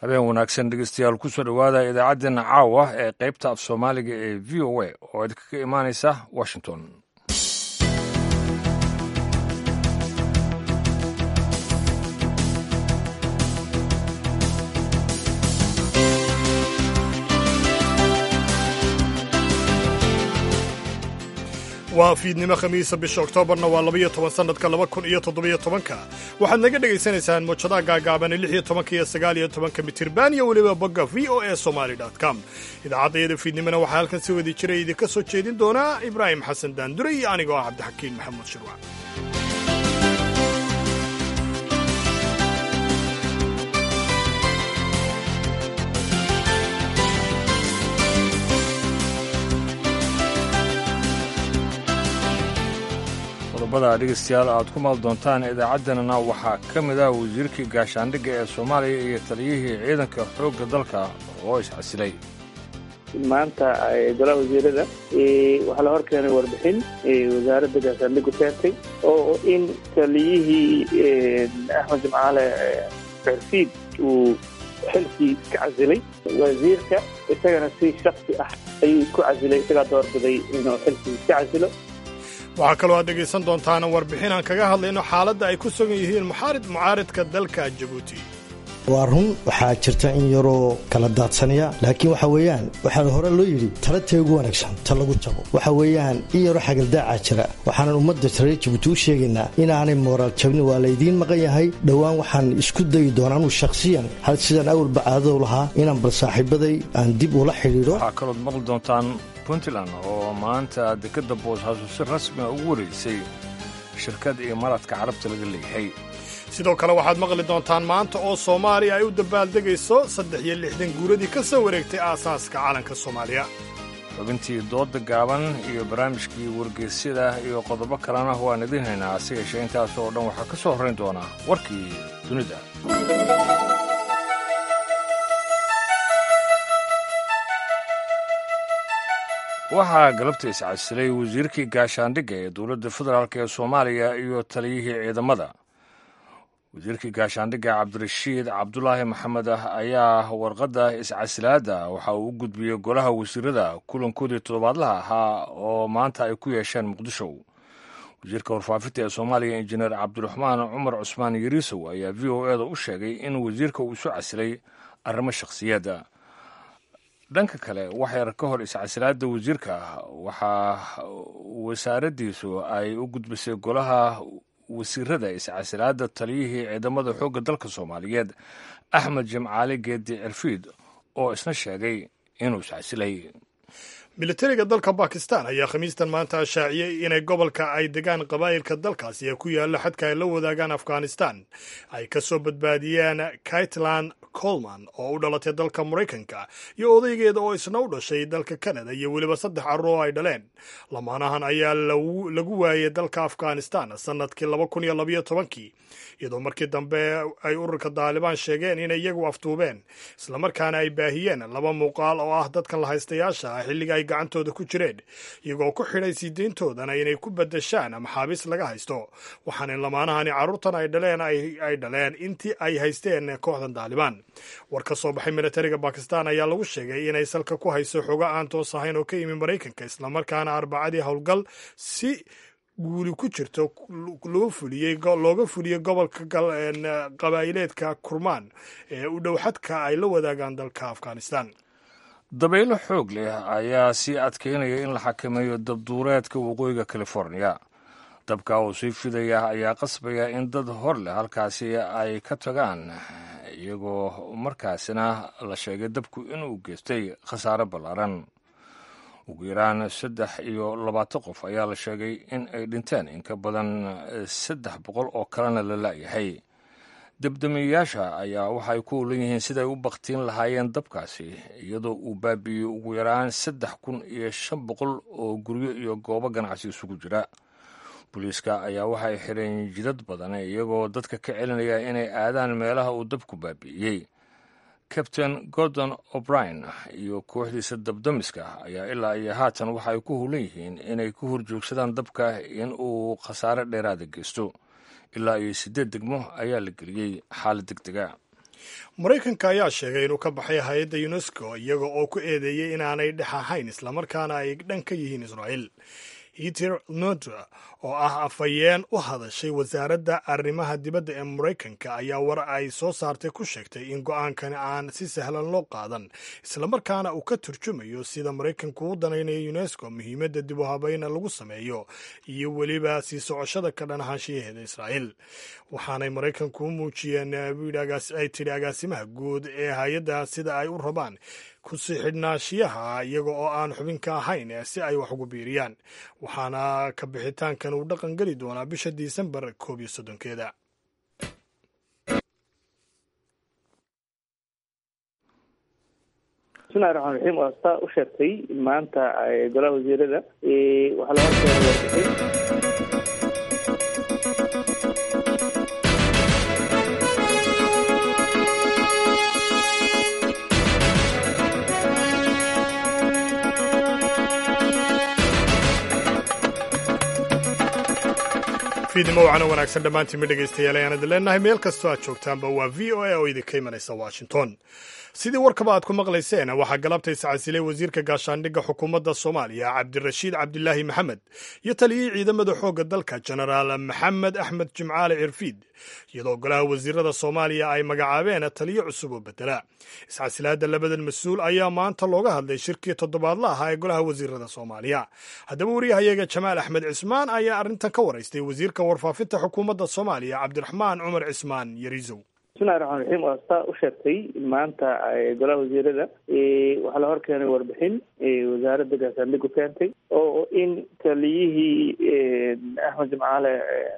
habeen wanaagsan dhegeystayaal kusoo dhowaada idaacaddeenna caawa ee qaybta af soomaaliga ee v o a oo idinkaga imaanaysa washington waa fiidnimo khamiisa bisha oktoobarna waa labaiyo toban sannadka laba kun iyo toddobiyo tobanka waxaad naga dhegaysanaysaan muujadaha gaagaabane lix iyo tobanka iyo sagaal iyo tobanka mitirban iyo weliba bogga v o a somaly com idaacaddayada fiidnimona waxaa halkan si wadi jiray idinka soo jeedin doonaa ibraahim xasan daandure iyo anigoo ah cabdixakiin maxamuud shirwac qodobada dhegeystayaal aad ku maal doontaan idaacaddeenana waxaa ka mid ah wasiirkii gaashaandhigga ee soomaaliya iyo taliyihii ciidanka xoogga dalka oo iscasilay maanta golaha wasiirada waxaa la hor keenay warbixin wasaaradda gaashaandhigu keentay oo in taliyihii axmed jimcaale cerfiid uu xilkii ka casilay wasiirka isagana si shaksi ah ayuu isku casilay isagaa doorbiday inuu xilkii ka casilo waxaa kaloo aad dhegaysan doontaana warbixin aan kaga hadlayno xaaladda ay ku sugan yihiin muxaarid mucaaridka dalka jabuuti waa run waxaa jirta in yaroo kala daadsanaya laakiin waxa weeyaan waxaa hore loo yidhi tala tee ugu wanaagsan ta lagu jabo waxa weeyaan in yaroo xagaldaaca jira waxaanan ummadda reer jabuuti u sheegaynaa inaanay mooraal jabnin waa laydiin maqan yahay dhowaan waxaan isku dayi doonaa anuu shakhsiyan hal sidaan awalba caadadu lahaa inaan bal saaxiibaday aan dib ula xidhiidho waxaa kalood maqli doontaan puntland oo maanta dekadda boosaaso si rasmiga ugu wareysay shirkad imaaraadka carabta laga leeyahay sidoo kale waxaad maqli doontaan maanta oo soomaaliya ay u dabaaldegayso saddex iyo lixdan guuradii ka soo wareegtay aasaaska calanka soomaaliya xubintii doodda gaaban iyo barnaamijkii wargeysyada iyo qodobo kalena waan idiin haynaa hase yeeshee intaas oo dhan waxaa ka soo horrayn doonaa warkii dunida waxaa galabta iscasilay wasiirkii gaashaandhigga ee dowladda federaalk ee soomaaliya iyo taliyihii ciidamada wasiirkii gaashaandhigga cabdirashiid cabdulaahi maxamed ah ayaa warqadda iscasilaadda waxa uu u gudbiyey golaha wasiirada kulankoodii toddobaadlaha ahaa oo maanta ay ku yeesheen muqdisho wasiirka warfaafinta ee soomaaliya injineer cabdiraxmaan cumar cusmaan yariisow ayaa v o e da u sheegay in wasiirka uu isu casilay arrimo shakhsiyadda dhanka kale wax yar ka hor iscasilaadda wasiirka waxaa wasaaraddiisu ay u gudbisay golaha wasiirada iscasilaadda taliyihii ciidamada xoogga dalka soomaaliyeed axmed jimcaali geedi cirfiid oo isna sheegay inuu iscasilay militariga dalka bakistan ayaa khamiistan maanta ashaaciyey inay gobolka ay degaan qabaa'ilka dalkaasi ee ku yaalla xadka ay la wadaagaan afghanistan ay ka soo badbaadiyeen kaitlan colman oo u dhalatay dalka maraykanka iyo odaygeeda oo isna u dhashay dalka kanada iyo weliba saddex carruur oo ay dhaleen lamaanahan ayaa lagu waayay dalka afghanistan sannadkii laba kun iyo labayo tobankii iyadoo markii dambe ay ururka daalibaan sheegeen inay iyagu aftuubeen islamarkaana ay baahiyeen laba muuqaal oo ah dadkan lahaystayaasha ah xilliga ay gacantooda ku jireen iyagoo ku xidhay siideyntoodana inay ku badashaan maxaabiis laga haysto waxaana lamaanahani carruurtan ay dhaleen ay dhaleen intii ay haysteen kooxdan daalibaan war ka soo baxay militariga bakistan ayaa lagu sheegay inay salka ku hayso xogo aan toos ahayn oo ka yimi maraykanka islamarkaana arbacadii howlgal si guuli ku jirto loo fuliyey looga fuliyey gobolka qabaa'ileedka kurmaan ee u dhow xadka ay la wadaagaan dalka afghanistan dabaylo xoog leh ayaa sii adkaynaya in la xakameeyo dabduureedka waqooyiga californiya dabka oo sii fidaya ayaa qasbaya in dad hor leh halkaasi ay ka tagaan iyagoo markaasina la sheegay dabku inuu geystay khasaare ballaaran ugu yaraan saddex iyo labaatan qof ayaa la sheegay in ay dhinteen in ka badan saddex boqol oo kalena la la'yahay debdemiyayaasha ayaa waxaay ku olan yihiin siday u baktiin lahaayeen dabkaasi iyadoo uu baabi'iyey ugu yaraan saddex kun iyo shan boqol oo guryo iyo goobo ganacsi isugu jira booliiska ayaa waxay xidheen jidad badan iyagoo dadka ka celinaya inay aadaan meelaha uu dabku baabi'iyey kabtain gordon o'brien iyo kooxdiisa dabdamiska ayaa ilaa iyo haatan waxaay ku hulan yihiin inay ku horjoogsadaan dabka in uu khasaare dheeraada geysto ilaa iyo siddeed degmo ayaa la geliyey xaalad deg dega maraykanka ayaa sheegay inuu ka baxay hay-adda unesco iyaga oo ku eedeeyey inaanay dhex ahayn islamarkaana ay dhan ka yihiin israa'iil heter nodra oo ah afhayeen u hadashay wasaaradda arrimaha dibadda ee maraykanka ayaa war ay soo saartay ku sheegtay in go-aankani aan si sahlan loo qaadan islamarkaana uu ka turjumayo sida maraykanku u danaynayo unesco muhiimadda dib u habayna lagu sameeyo iyo weliba sii socoshada ka dhan ahaanshiyaheeda israa'iil waxaanay maraykanku u muujiyeen ay tidhi agaasimaha guud ee hay-adda sida ay u rabaan kusii xidhnaashiyaha iyaga oo aan xubinka ahayn si ay wax ugu biiriyaan waxaana ka bixitaankan uu dhaqan geli doonaa bisha disembar koob iyo soddonkeeda bismillahi raxmaan raxiim waa saa u sheegtay maanta golaha wasiirada waxaa la horkeena warbixin fiidnimo wacana wanaagsan dhammaantiinma dhegaystayaal ayaan idin leenahay meel kastoo aad joogtaanba waa v o a oo idinka imanaysa washington sidii warkaba aad ku maqlayseen waxaa galabta iscasilay wasiirka gaashaandhigga xukuumadda soomaaliya cabdirashiid cabdilaahi maxamed iyo taliyihii ciidamada xoogga dalka jenaraal maxamed axmed jimcaale cirfiid iyadoo golaha wasiirada soomaaliya ay magacaabeen taliyo cusub oo bedela iscasilaadda labadan mas-uul ayaa maanta looga hadlay shirkii toddobaadla ahaa ee golaha wasiirada soomaaliya haddaba wariyahayaga jamaal axmed cismaan ayaa arrintan ka waraystay wasiirka warfaafinta xukuumadda soomaaliya cabdiraxmaan cumar cismaan yariisow bismillahi raxmaan raxiim waa saa u sheegtay maanta golaha wasiirada waxaa la horkeenay warbixin wasaaradda gaashaandhigu keentay oo in taliyihii axmed jimcaale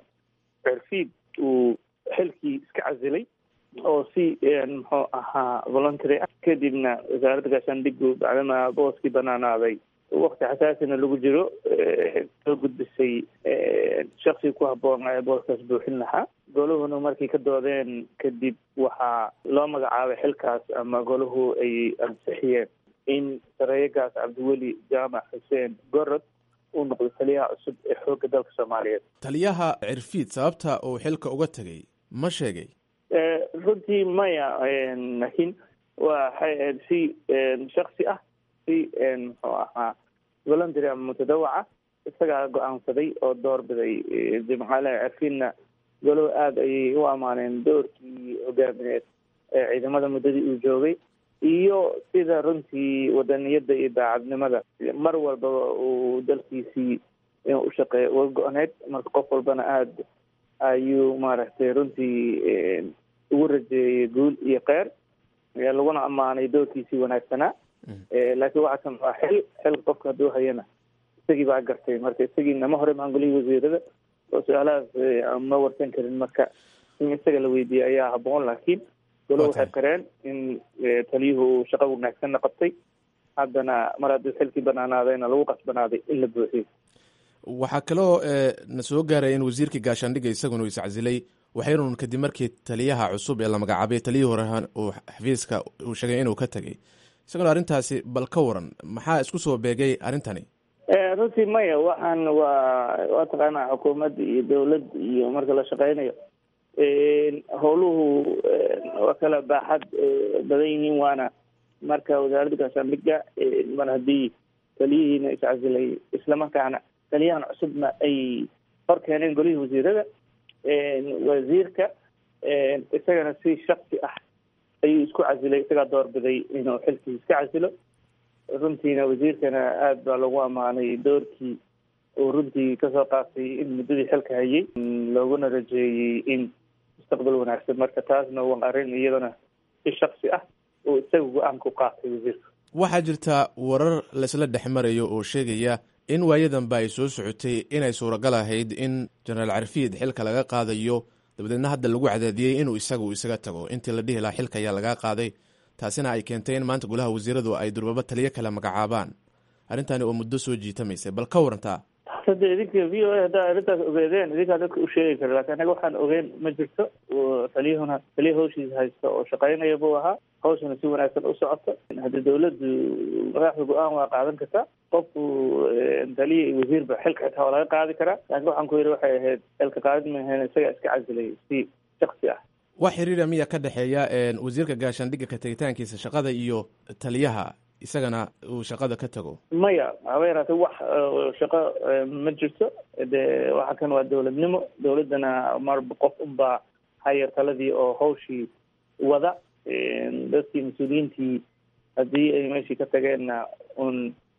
cirfiid uu xilkii iska casilay oo si muxuu ahaa voluntary ah kadibna wasaaradda gaashaandhigu bacdama booskii banaanaaday wakti xasaasina lagu jiro soo gudbisay shaksiga ku habboon ee booskaas buuxin lahaa goluhuna markay ka doodeen kadib waxaa loo magacaabay xilkaas ama golahu ay ansixiyeen in sareeyagaas cabdiweli jaamac xuseen gorod uu noqdo taliyaha cusub ee xoogga dalka soomaaliyeed taliyaha cirfiid sababta uu xilka uga tegay ma sheegay runtii maya laakiin waa si shaksi ah si muxuu ahaa voluntary ama mutadawaca isagaa go-aansaday oo doorbiday jimcaale cirfiidna golow aada ayay u ammaaneen doorkii hogaamineed ee ciidamada muddadii uu joogay iyo sida runtii wadaniyadda iyo daacadnimada mar walbaba uu dalkiisii inuu u shaqeeyo uga go-need marka qof walbana aada ayuu maaragtay runtii ugu rajeeyey guul iyo keer laguna ammaanay doorkiisii wanaagsanaa laakiin waxaa kan waa xil xil qofka hadduu hayana isagii baa gartay marka isagiina ma hore maangolihii wasiirada oo su-aalahaas ma warsan karin marka in isaga la weydiiyey ayaa haboon laakiin golo waxay qareen in taliyuhu uu shaqo wanaagsanna qabtay haddana mar haddii xilkii banaanaadayna lagu qasbanaaday in la buuxiyo waxaa kaloo na soo gaaraya in wasiirkii gaashaandhigga isaguna uu iscasilay waxaynun kadib markii taliyaha cusub ee la magacaabay taliyihii hore uu xafiiska uu sheegay inuu ka tegay isaguna arrintaasi bal ka waran maxaa isku soo beegay arrintani runtii maya waxaan waa waa taqaanaa xukuumad iyo dawlad iyo marka la shaqeynayo howluhu waa kala baaxad badan yihiin waana marka wasaaradda gaashaandhigga mar haddii taliyihiina iscasilay islamarkaana taliyahan cusubna ay hor keeneen golihii wasiirada wasiirka isagana si shaksi ah ayuu isku casilay isagaa doorbiday inuu xilkii iska casilo runtiina wasiirkana aada baa lagu ammaanay doorkii uu runtii kasoo qaatay in muddadii xilka hayay looguna rajeeyey in mustaqbal wanaagsan marka taasna waa arrin iyadana si shaksi ah uu isaga go-aanka u qaatay wasiirka waxaa jirta warar laysla dhex marayo oo sheegaya in waayadanba ay soo socotay inay suuragal ahayd in jenaraal carfiid xilka laga qaadayo dabadeedna hadda lagu cadaadiyey inuu isagu isaga tago intii la dhihi lahaa xilka ayaa laga qaaday taasina ay keentay in maanta golaha wasiiradu ay durbaba taliyo kale magacaabaan arrintani oo muddo soo jiitamaysay bal ka warantaa hadda idinka v o a haddaa arrintaas ogeedeen idinkaa dadka u sheegi kara lakin anaga waxaan ogeen ma jirto taliyahuna taliya hawshiisa haysta oo shaqaynaya buu ahaa hawshana si wanaagsan u socota haddi dawladdu madaxda go-aan waa qaadan kartaa qofku taliya iyo wasiirba xilka xitaa waa laga qaadi karaa laakiin waxaan ku yidhi waxay ahayd xilka qaadid maahayn isagaa iska casilay si shaksi ah wax xiriira miya ka dhexeeya wasiirka gaashaandhigga ka tegitaankiisa shaqada iyo taliyaha isagana uu shaqada ka tago maya haba yaraatee wax shaqo ma jirto de waxa kan waa dowladnimo dowladdana marba qof unbaa hayar taladii oo hawshii wada dadkii mas-uuliyiintii haddii ay meeshii ka tageenna un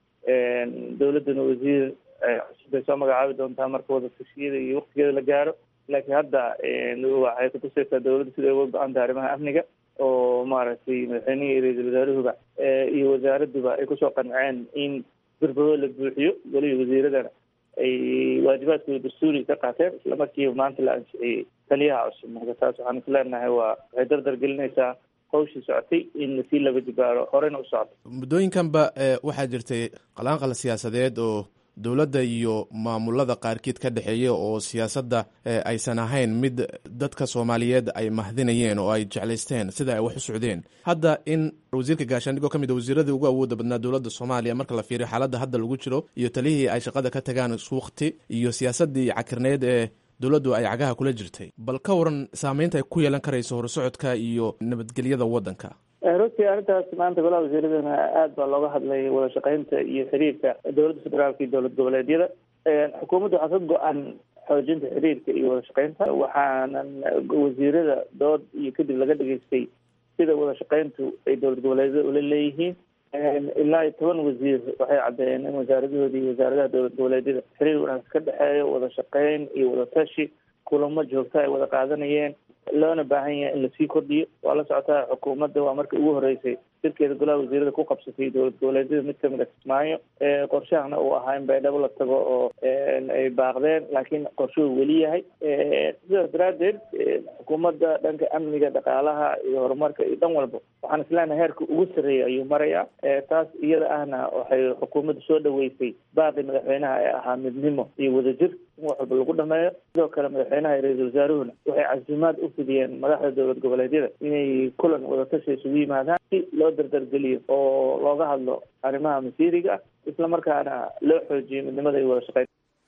dowladdana wasiir cusub bay soo magacaabi doontaa marka wada tashiyada iyo waktigeeda la gaaro laakiin hadda waxay kutusaysaa dowladda sida uga go-anta arrimaha amniga oo maaragtay madaxweynihii iyo ra-iisul wasaaruhuba iyo wasaaradduba ay kusoo qanceen in birbado la buuxiyo golihii wasiiradana ay waajibaadkooda dastuuri ka qaateen isla markiiba maanta la ansixiyey taliyaha cusub marka taas waxaan is leenahay waa waxay dardar gelinaysaa hawshii socotay in lasii laba jibaaro horena u socoto muddooyinkanba waxaa jirtay qalaanqal siyaasadeed oo dowladda iyo maamulada qaarkiid ka dhexeeya oo siyaasadda aysan ahayn mid dadka soomaaliyeed ay mahdinayeen oo ay jeclaysteen sida ay wax u socdeen hadda in wasiirka gaashaandhig oo ka mid a wasiiradii ugu awooda badnaa dowladda soomaaliya marka la fiiriyo xaaladda hadda lagu jiro iyo talihii ay shaqada ka tagaan suuqti iyo siyaasaddii cakirneed ee dowladdu ay cagaha kula jirtay bal ka waran saameynta ay ku yeelan karayso horusocodka iyo nabadgelyada waddanka runtii arrintaas maanta golaha wasiiradana aad baa looga hadlay wada shaqeynta iyo xiriirka dowladda federaalka iyo dowlad goboleedyada xukuumadda waxaa ka go-an xoojinta xiriirka iyo wada shaqeynta waxaanan wasiirada dood iyo kadib laga dhageystay sida wada shaqeyntu ay dowlad goboleedyada ula leeyihiin ilaa iyo toban wasiir waxay caddeeyeen in wasaaradahoodii iyo wasaaradaha dowlad goboleedyada xiriir wanaagsan ka dhexeeyo wada shaqeyn iyo wada tashi kulamo joogta ay wada qaadanayeen loona baahan yahay in lasii kordhiyo waa la socotaa xukuumadda waa markii ugu horeysay shirkeeda golaha wasiirada ku qabsatay dowlad goboleedyada mid kamid a kismaayo qorshahana uu ahaa in baydhabo la tago oo ay baaqdeen laakiin qorshuhu weli yahay sidaas daraaddeed xukuumadda dhanka amniga dhaqaalaha iyo horumarka iyo dhan walba waxaan isleenahay heerka ugu sarreeya ayuu marayaa taas iyada ahna waxay xukuumadda soo dhaweysay baaqi madaxweynaha ee ahaa midnimo iyo wadajir in wax walba lagu dhameeyo sidoo kale madaxweynaha iyo ra-iisul wasaaruhuna waxay casimaad u fidiyeen madaxda dowlad goboleedyada inay kulan wadatashi isugu yimaadaan si loo dardargeliyo oo looga hadlo arrimaha masiiriga ah isla markaana loo xoojiyo midnimada iyo wada shaqeyn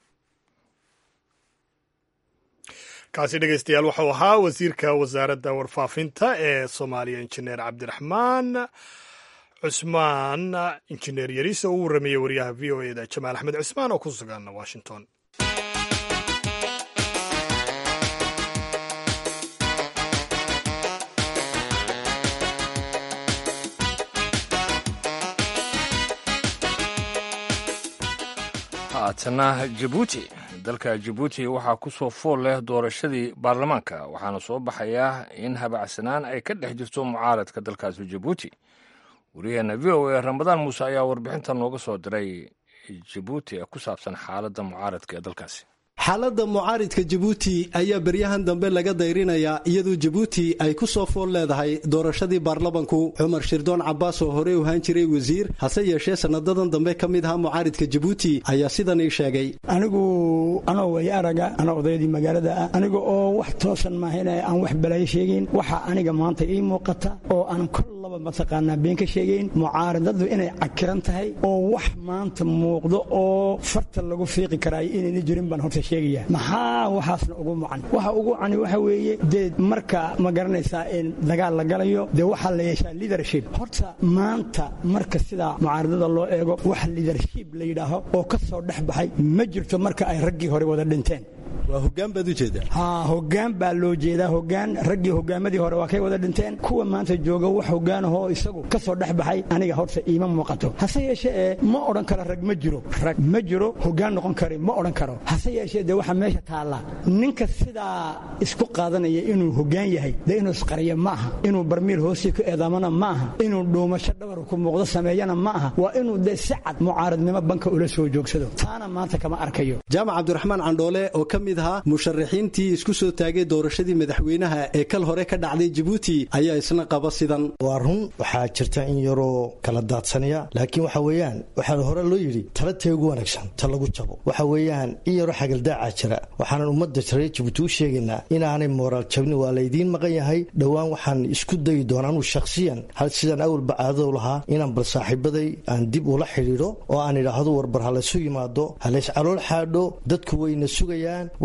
kaasi dhegeystayaal waxau ahaa wasiirka wasaaradda warfaafinta ee soomaaliya injineer cabdiraxmaan cusmaan injineer yariisa uu warrameeyey wariyaha v o eda jamaal axmed cismaan oo ku sugan washington haatana jabuuti dalka jabuuti waxaa ku soo fool leh doorashadii baarlamaanka waxaana soo baxayaa in habacsanaan ay ka dhex jirto mucaaradka dalkaasi jabuuti wariyaheena v o a ramadaan muuse ayaa warbixinta nooga soo diray jabuuti ee ku saabsan xaaladda mucaaradka ee dalkaasi xaaladda mucaaridka jabuuti ayaa beryahan dambe laga dayrinayaa iyadoo jabuuti ay ku soo fool leedahay doorashadii baarlamanku cumar shirdoon cabbaas oo horey u ahaan jiray wasiir hase yeeshee sanadadan dambe ka mid ahaa mucaaridka jabuuti ayaa sidan ii sheegay anigu anoo way araga anoo odaydii magaalada ah aniga oo wax toosan maahayna aan wax balaayo sheegayn waxaa aniga maanta ii muuqata oo aan kollaba mataqaanaa been ka sheegayn mucaaradadu inay cakiran tahay oo wax maanta muuqdo oo farta lagu fiiqi karaayo inayna jirin baan horta maxaa waxaasna ugu mucan waxa ugu cani waxa weeye dee marka ma garanaysaa in dagaal la galayo dee waxaa la yeeshaa liadership horta maanta marka sidaa mucaaradada loo eego wax liadership la yidhaaho oo ka soo dhex baxay ma jirto marka ay raggii hore wada dhinteen waa hogaan baad u jeedaa ha hogaan baa loo jeedaa hogaan raggii hogaamadii hore waa kay wada dhinteen kuwa maanta jooga wax hogaanahoo isagu ka soo dhex baxay aniga horta iima muuqato hase yeeshee ee ma odhan karo rag ma jiro rag ma jiro hogaan noqon kari ma odhan karo hase yeeshee dee waxaa meesha taalla ninka sidaa isku qaadanaya inuu hogaan yahay dee inuu isqariyo ma aha inuu barmiil hoosii ku eedaamana ma aha inuu dhuumasho dhabar ku muuqdo sameeyana ma aha waa inuu dee si cad mucaaradnimo banka ula soo joogsado taana maanta kama arkayo jaamac cabdiraxmaan candhoole oo ka mid ahaa musharaxiintii isku soo taagay doorashadii madaxweynaha ee kal hore ka dhacday jabuuti ayaa isna qaba sidan waa run waxaa jirta in yaroo kala daadsanaya laakiin waxa weeyaan waxaa hore loo yidhi tala tee ugu wanaagsan ta lagu jabo waxa weeyaan in yaroo xagaldaaca jira waxaanan ummadda reer jabuuti u sheegaynaa inaanay mooraal jabni waa laydiin maqan yahay dhowaan waxaan isku dayi doonaa anuu shakhsiyan hal sidaan awalba caadadow lahaa inaan bal saaxiibaday aan dib ula xidhiidho oo aan idhaahdo warbar ha laysu yimaado ha lays calool xaadho dadku wayna sugayaan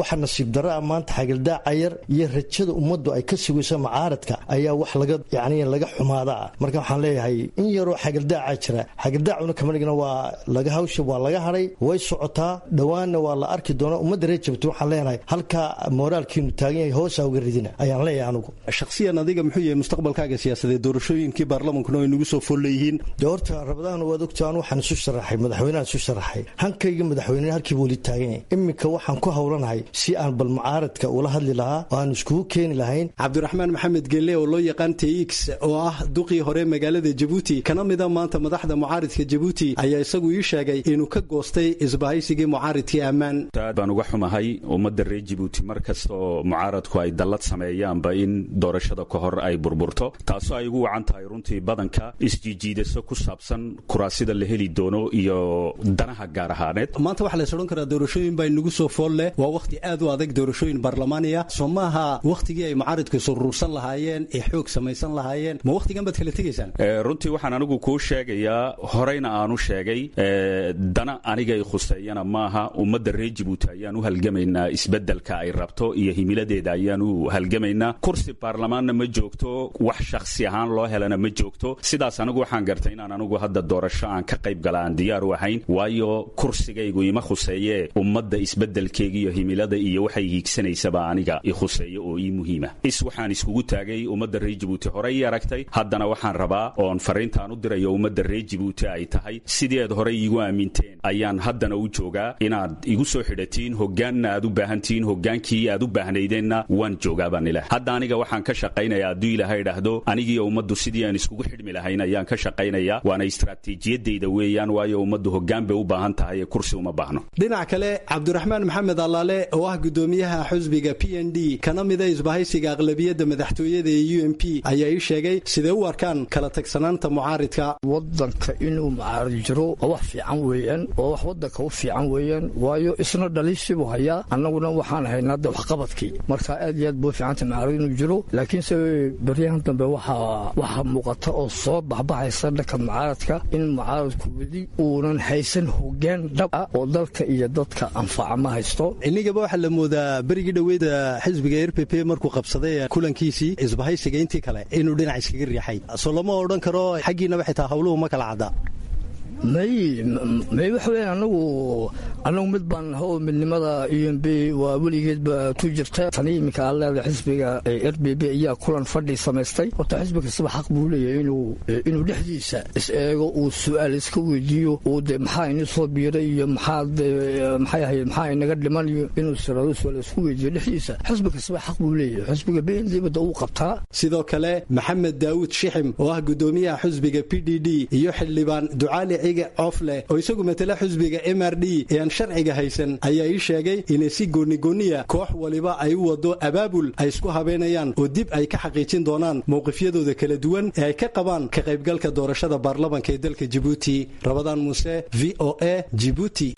waxa nasiib darra ah maanta xagildaaca yar iyo rajada ummaddu ay ka sugayso mucaaradka ayaa wax laga yacni laga xumaadaa marka waxaan leeyahay in yaroo xagildaaca jira xagildaacuna kama dhigna waa laga hawsha waa laga hadhay way socotaa dhowaanna waa la arki doonaa ummadda reer jabti waxaan leenahay halkaa mooraalkiinu taagan yahay hoosa uga ridina ayaan leeyahay anugu shakhsiyan adiga muxuu yahay mustaqbalkaaga siyaasadeed doorashooyinkii baarlamankuna ay nagu soo fool leeyihiin dee horta rabadahan waad ogta anu waxaan isu sharaxay madaxweynehan isu sharaxay hankayga madaxweyne halkiiba weli taagan yahay iminka waxaan ku howlanahay si aan bal mucaaradka ula hadli lahaa oo aan iskugu keeni lahayn cabdiraxmaan maxamed gelle oo loo yaqaan tx oo ah duqii hore magaalada jabuuti kana mida maanta madaxda mucaaridka jabuuti ayaa isagu ii sheegay inuu ka goostay isbahaysigii mucaaridkii ammaan aad baan uga xumahay ummadda reer jabuuti mar kastaoo mucaaradku ay dallad sameeyaanba in doorashada ka hor ay burburto taasoo ay ugu wacan tahay runtii badanka isjiijiidaso ku saabsan kuraasida la heli doono iyo danaha gaar ahaaneed maanta waxaa lays odhan karaa doorashooyin baa inagu soo fool leh waa wakhti aad u adag doorashooyin baarlamaaniya soo maaha wakhtigii ay mucaaridku isuruursan lahaayeen ee xoog samaysan lahaayeen ma wakhtigan baad kala tegaysaan runtii waxaan anigu kuu sheegayaa horeyna aanu sheegay dana anigay khuseeyana maaha ummadda reer jabuuti ayaan u halgamaynaa isbeddelka ay rabto iyo himiladeeda ayaan u halgamaynaa kursi baarlamaanna ma joogto wax shakhsi ahaan loo helana ma joogto sidaas anigu waxaan gartay inaan anigu hadda doorasho aan ka qayb gala aan diyaar u ahayn waayo kursigaygu ima khuseeyee ummadda isbeddelkeega iyo himilada iyo waxay hiigsanaysaba aniga i khuseeyo oo ii muhiima is waxaan iskugu taagay ummadda reer jabuuti horey ii aragtay haddana waxaan rabaa oon fariintaan u dirayo ummadda reer jabuuti ay tahay sidii aad horey iigu aaminteen ayaan haddana u joogaa inaad igu soo xidhatiin hoggaanna aad u baahantihiin hoggaankii aad u baahnaydeenna waan joogaa baan ilaah hadda aniga waxaan ka shaqaynayaa hadduu ilaahay idhaahdo anigiiyo ummaddu sidii aan iskugu xidhmi lahayn ayaan ka shaqaynayaa waana istaraatiijiyadayda weeyaan waayo ummaddu hoggaan bay u baahan tahay ee kursi uma baahno dhinac kale cabdiraxmaan maxamed allaale oo ah gudoomiyaha xusbiga p n d kana mida isbahaysiga aqlabiyadda madaxtooyada ee u m p ayaa ii sheegay siday u arkaan kala tagsanaanta mucaaridka wadanka inuu mucaarid jiro waa wax fiican weeyaan waa wax wadanka u fiican weeyaan waayo isna dhaliishibuu hayaa annaguna waxaan haynaa de waxqabadkii marka aad iyo aad buu fiicanta mucaarid inuu jiro laakiinse beryahan dambe waxaa muuqata oo soo baxbaxaysa dhanka mucaaradka in mucaaradku weli uunan haysan hoggaan dhab ah oo dalka iyo dadka anfaca ma haysto inigaba waxaa la moodaa berigii dhoweeda xisbiga r p p markuu qabsaday kulankiisii isbahaysiga intii kale inuu dhinac iskaga riixay soo lama odhan karo xaggiinaba xitaa hawluhu ma kala cadda may may waxa weya anagu annagu mid baan naha oo midnimada u m b waa weligeedba ku jirta tani iminka aad leedahay xisbiga r b b ayaa kulan fadhi samaystay horta xisbi kastaba xaq buu leeyahay inuu inuu dhexdiisa is eego uu su-aal iska weydiiyo uu de maxaa ini soo biiray iyo maxaad maxay ahayd maxaa inaga dhiman iyo inuu sirado su-aal isku weydiiyo dhexdiisa xisbi kastaba xaq buu leeyahay xisbiga b n d bada uu qabtaa sidoo kale maxamed daawud shixim oo ah gudoomiyaha xisbiga p d d iyo xildhibaan ducaali cofleh oo isagu matala xusbiga m r d ee aan sharciga haysan ayaa ii sheegay inay si goonigooniya koox waliba ay u wado abaabul ay isku habeenayaan oo dib ay ka xaqiijin doonaan mowqifyadooda kala duwan ee ay ka qabaan ka qaybgalka doorashada baarlamanka ee dalka jibuuti rabadaan muuse v o a jibuuti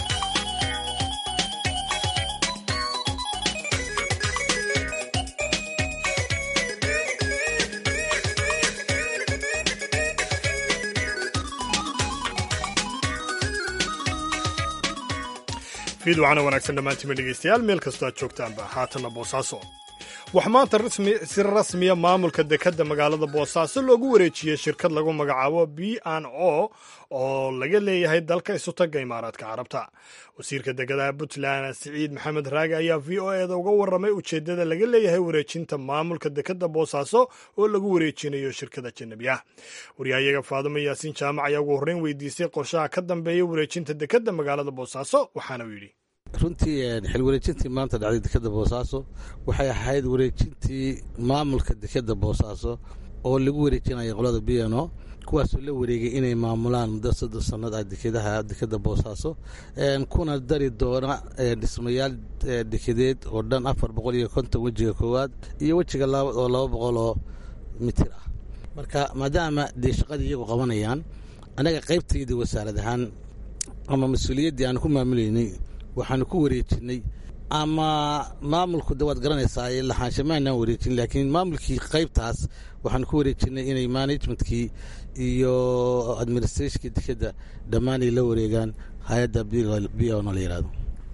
fiid waxaana wanaagsan dhammaantiima dhegaystayaal meel kastoo aad joogtaanba haatanna boosaaso waxaa maanta si rasmiya maamulka dekedda magaalada boosaaso loogu wareejiyey shirkad lagu magacaabo b n o oo laga leeyahay dalka isutagga imaaraadka carabta wasiirka dekedaha puntland siciid maxamed raage ayaa v o eda uga warramay ujeeddada laga leeyahay wareejinta maamulka dekedda boosaaso oo lagu wareejinayo shirkada janabi ah waryahayaga faadumo yaasiin jaamac ayaa ugu horreyn weydiisay qorshaha ka dambeeya wareejinta dekedda magaalada boosaaso waxaana uu yidhi runtii xil wareejintii maanta dhacday dekedda boosaaso waxay ahayd wareejintii maamulka dekedda boosaaso oo lagu wareejinaya qolada b n o kuwaasoo la wareegay inay maamulaan muddo soddon sannad ah dekedaha dekedda boosaaso kuna dari doona dhismayaal dekedeed oo dhan afar boqol iyo konton wejiga koowaad iyo wejiga labaad oo laba boqol oo mitir ah marka maadaama dee shaqadii iyagu qabanayaan annaga qaybtayda wasaarad ahaan ama mas-uuliyaddii aan ku maamulaynay waxaanu ku wareejinay ama maamulku de waad garanaysaa lahaansha maanaan wareejin laakiin maamulkii qaybtaas waxaanu ku wareejinay inay managementkii iyo administrationkii dekedda dhammaan ay la wareegaan hay-adda b o la yihahdo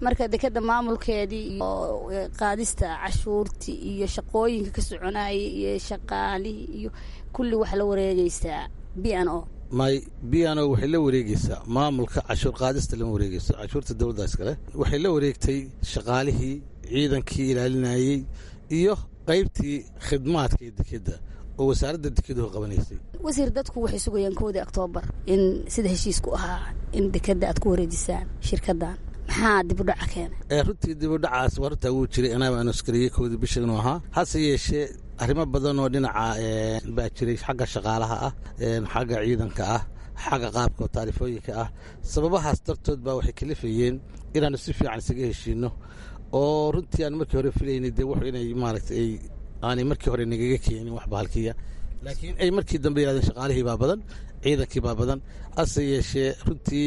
marka dekeda maamulkeedii iyo qaadista cashuurtii iyo shaqooyinka ka soconayay iyo shaqaalihii iyo kulli waxa la wareegaysaa b n o may b n o waxay la wareegeysaa maamulka cashuur qaadista lama wareegeyso cashuurta dowladda iskale waxay la wareegtay shaqaalihii ciidankii ilaalinayey iyo qaybtii khidmaadka ee dekeda oo wasaaradda dekeduhu qabanaysay wasiir dadku waxay sugayaan koodii oktoobar in sida heshiisku ahaa in dekeda aad ku wareejisaan shirkadan maxaa dibudhaca keena runtii dibudhacaas waa runtaa wuu jiray anaaba aan askariyey koodii bisha inuu ahaa hase yeeshee arrimo badan oo dhinaca baa jiray xagga shaqaalaha ah xagga ciidanka ah xagga qaabka oo taarifooyinka ah sababahaas dartood baa waxay kalifayeen inaannu si fiican isaga heshiinno oo runtii aan markii hore filaynay dee wuxuu inay maaragtay ay aanay markii hore nagaga keenin wax bahalkiya laakiin ay markii dambe yidhahdeen shaqaalihii baa badan ciidankii baa badan hase yeeshee runtii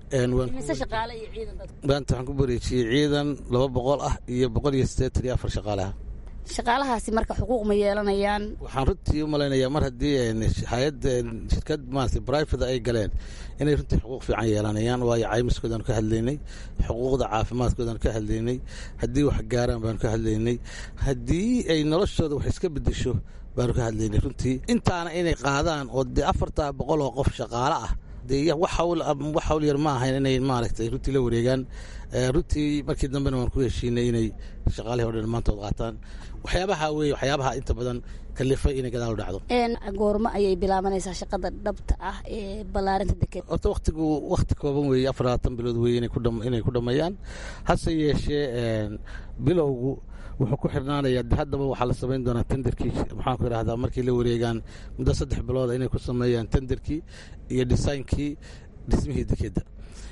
maanta waxaan ku wareejiyey ciidan laba boqol ah iyo boqol iyo siddeetan iyo afar shaqaalaha shaqaalahaasi marka xuquuq ma yeelanayaan waxaan runtii u malaynayaa mar haddii hay-adda shirkad maarata brivate ay galeen inay runtii xuquuq fiican yeelanayaan waayo caymiskoodaanu ka hadlaynay xuquuqda caafimaadkoodaanu ka hadlaynay haddii wax gaaraan baanu ka hadlaynay haddii ay noloshooda wax iska bedesho baanu ka hadlaynay runtii intaana inay qaadaan oo dee afartaa boqol oo qof shaqaale ah dee wax hawl yar ma ahayn inay maaragtay runtii la wareegaan runtii markii dambena waan ku heshiinay inay shaqaalihii o dhan dhammaantood qaataan waxyaabaha weeye waxyaabaha inta badan kalifay inay gadaal u dhacdo goormo ayay bilaabanaysaa shaqada dhabta ah ee ballaarinta deked horta waktigu wakti kooban weeye afar labaatan bilood weeye inay ku dhammeeyaan hase yeeshee bilowgu wuxuu ku xirnaanayaa de haddaba waxaa la samayn doonaa tenderkii maxaanku idhahdaa markay la wareegaan muddo saddex bilooda inay ku sameeyaan tenderkii iyo dhisaynkii dhismihii dekedda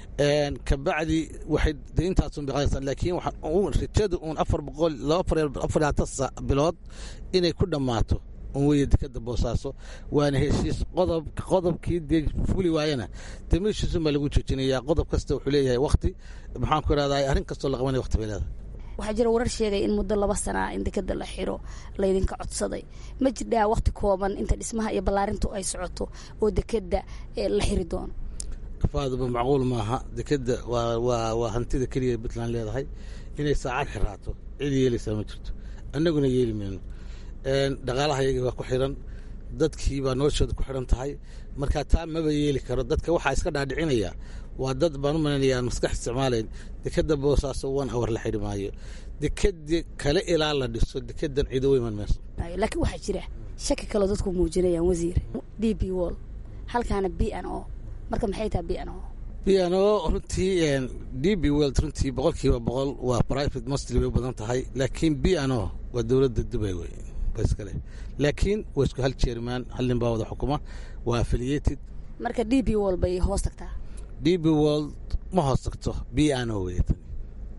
kabacdi waxay de intaasun biqaadaysaa laakiin rajada uun afar boqol laba afar labaatan bilood inay ku dhammaato un weeye dekeda boosaaso waana heshiis qodob qodobkii dee fuli waayana dee meeshiisun baa lagu joojinayaa qodob kasta wuxuu leeyahay wakti maxaanku idhahdaa arrin kastoo la qabanaya wakti bay leedahay waxaa jira warar sheegaya in muddo laba sanaa in dekeda la xiro laydinka codsaday ma jirdhaa wakti kooban inta dhismaha iyo ballaarintu ay socoto oo dekeda la xiri doono faaduba macquul maaha dekeda waa waa hantida keliya puntland leedahay inay saacad xiraato cid yeelaysaa ma jirto annaguna yeeli mayno dhaqaalaha yagii waa ku xiran dadkii baa noloshooda ku xiran tahay marka taa maba yeeli karo dadka waxaa iska dhaadhicinaya waa dad baan u malaynayaa aan maskax isticmaalayn dekeda boosaaso one hour la xidhi maayo dekedi kale ilaa la dhiso dekedan ciido u iman mayso laakiin waxaa jira shaki kaloo dadku muujinayaan wasiir d b wall halkaana b n o marka maxay tahay b n o b n o runtii d b world runtii boqolkiiba boqol waa private mostly bay u badan tahay laakiin b n o waa dowladda dubay wey iskale laakiin waa isku hal jeermaan hal nin baa wada xukuma waa affiliated marka d b wall bay hoos tagtaa d b world ma hoos tagto b n o wey tani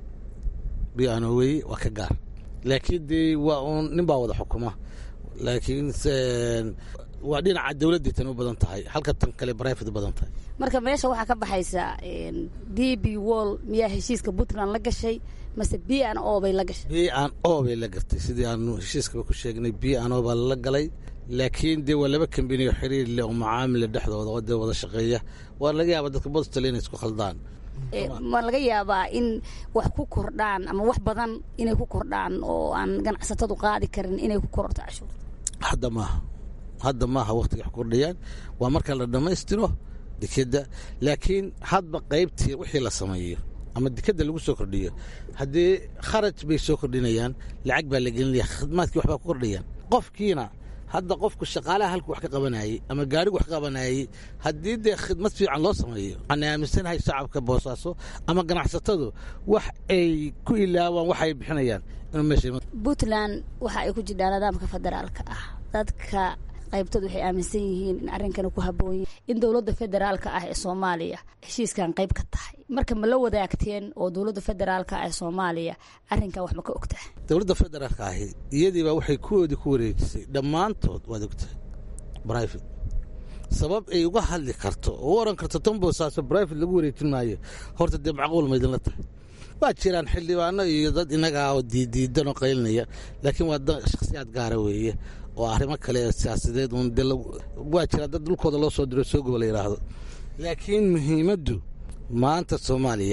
b n o wey waa ka gaar laakiin dee waa uun nin baa wada xukuma laakiin waa dhinaca dowladdii tan u badan tahay halka tan kale brivate badan tahay marka meesha waxaa ka baxaysa d b wall miyaa heshiiska puntland la gashay mase b n o bay la gashay b n o bay la gartay sidii aanu heshiiskaba ku sheegnay b n o baa lala galay laakiin dee waa laba kambaniyo xiriir leh oo macaamila dhexdooda oo dee wada shaqeeya waa laga yaaba dadka bostal inay isku khaldaan ma laga yaabaa in wax ku kordhaan ama wax badan inay ku kordhaan oo aan ganacsatadu qaadi karin inay ku kororto cashuurta hadda maaha hadda maaha waktiga wax kordhayaan waa marka la dhammaystiro dekeda laakiin hadba qaybtii wixii la sameeyo ama dekeda lagu soo kordhiyo haddii kharaj bay soo kordhinayaan lacag baa la gelinaya khidmaadkii waxbaa ku kordhayaan qofkiina hadda qofku shaqaalaha halku wax ka qabanayey ama gaarigu wax ka qabanayey haddii dee khidmad fiican loo sameeyo waxaan aaminsanahay shacabka boosaaso ama ganacsatadu wax ay ku ilaawaan wax ay bixinayaan inuu meesha puntland waxa ay ku jidhaan nidaamka federaalka ah dadka qaybtood waxay aaminsan yihiin in arrinkani ku habboon yihin in dowladda federaalka ah ee soomaaliya heshiiskan qayb ka tahay marka ma la wadaagteen oo dowladda federaalka ah ee soomaaliya arrinkan wax ma ka ogtahay dowladda federaalka ahi iyadiibaa waxay kuwoodii ku wareejisay dhammaantood waad ogtahay brivate sabab ay uga hadli karto oo u oran karto tan boosaaso brivate lagu wareejin maayo horta dee macquul ma idinla tahay waa jiraan xildhibaano iyo dad innaga ah oo diidiidan oo qaylinaya laakiin waa da shakhsiyaad gaara weeye oo arrimo kale siyaasadeed uun de waa jiraa dad dhulkooda loo soo diro soo gobo la yidhaahdo laakiin muhiimaddu maanta soomaaliya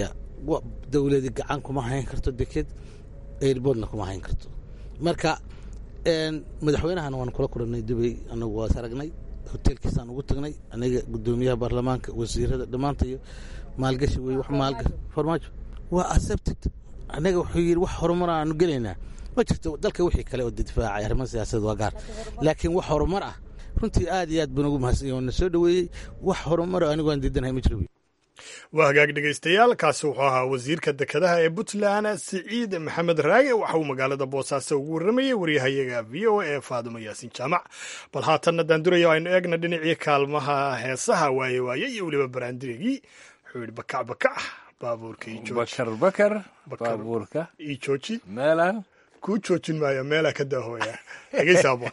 dowladi gacan kuma hayn karto deked airboodna kuma hayn karto marka madaxweynahana waan kula kulannay dubay anagu waas aragnay hoteelkiisaan ugu tagnay aniga gudoomiyaha baarlamaanka wasiirada dhammaantayo maalgashi wey wax maalgashi farmaajo waa accepted anaga wuxuu yidhi wax horumar aanu gelaynaa ma jirto dalka wixii kale oo difaacay arrimaha siyaasadda waa gaar laakiin wax horumar ah runtii aad iyo aad baan ugu mahadsan yahay na soo dhoweeyey wax horumaro anigu aan diidanahay ma jiro waa hagaag dhegaystayaal kaasi wuxuu ahaa wasiirka dekedaha ee puntland siciid maxamed raage waxa uu magaalada boosaaso ugu warramayey waryahayaga v o a faadimo yaasin jaamac bal haatanna daanduraya aynu eegna dhinacii kaalmaha heesaha waaye waaye iyo weliba baraandirigii wuxuu yidhi bakac bakac baabuurka bakar bakar baabuurka ii jooji meelaan kuu joojin maayo meelaa ka daahooya dhegaysa aboon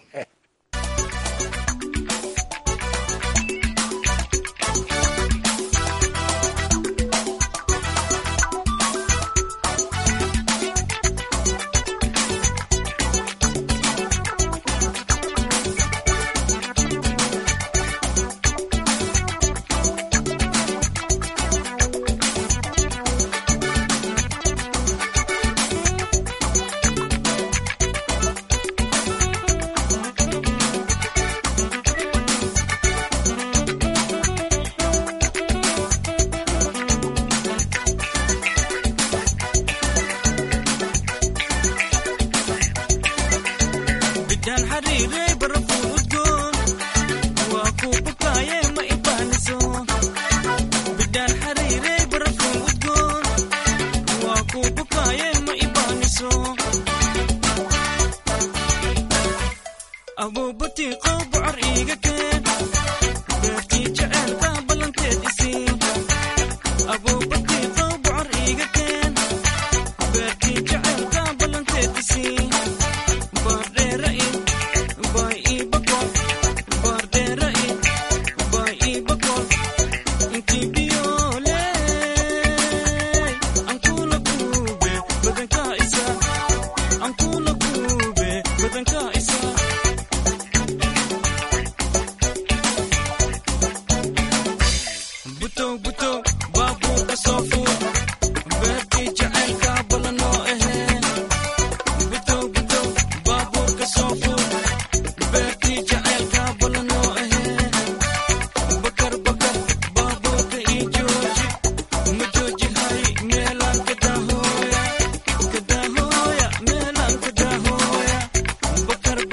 Bakar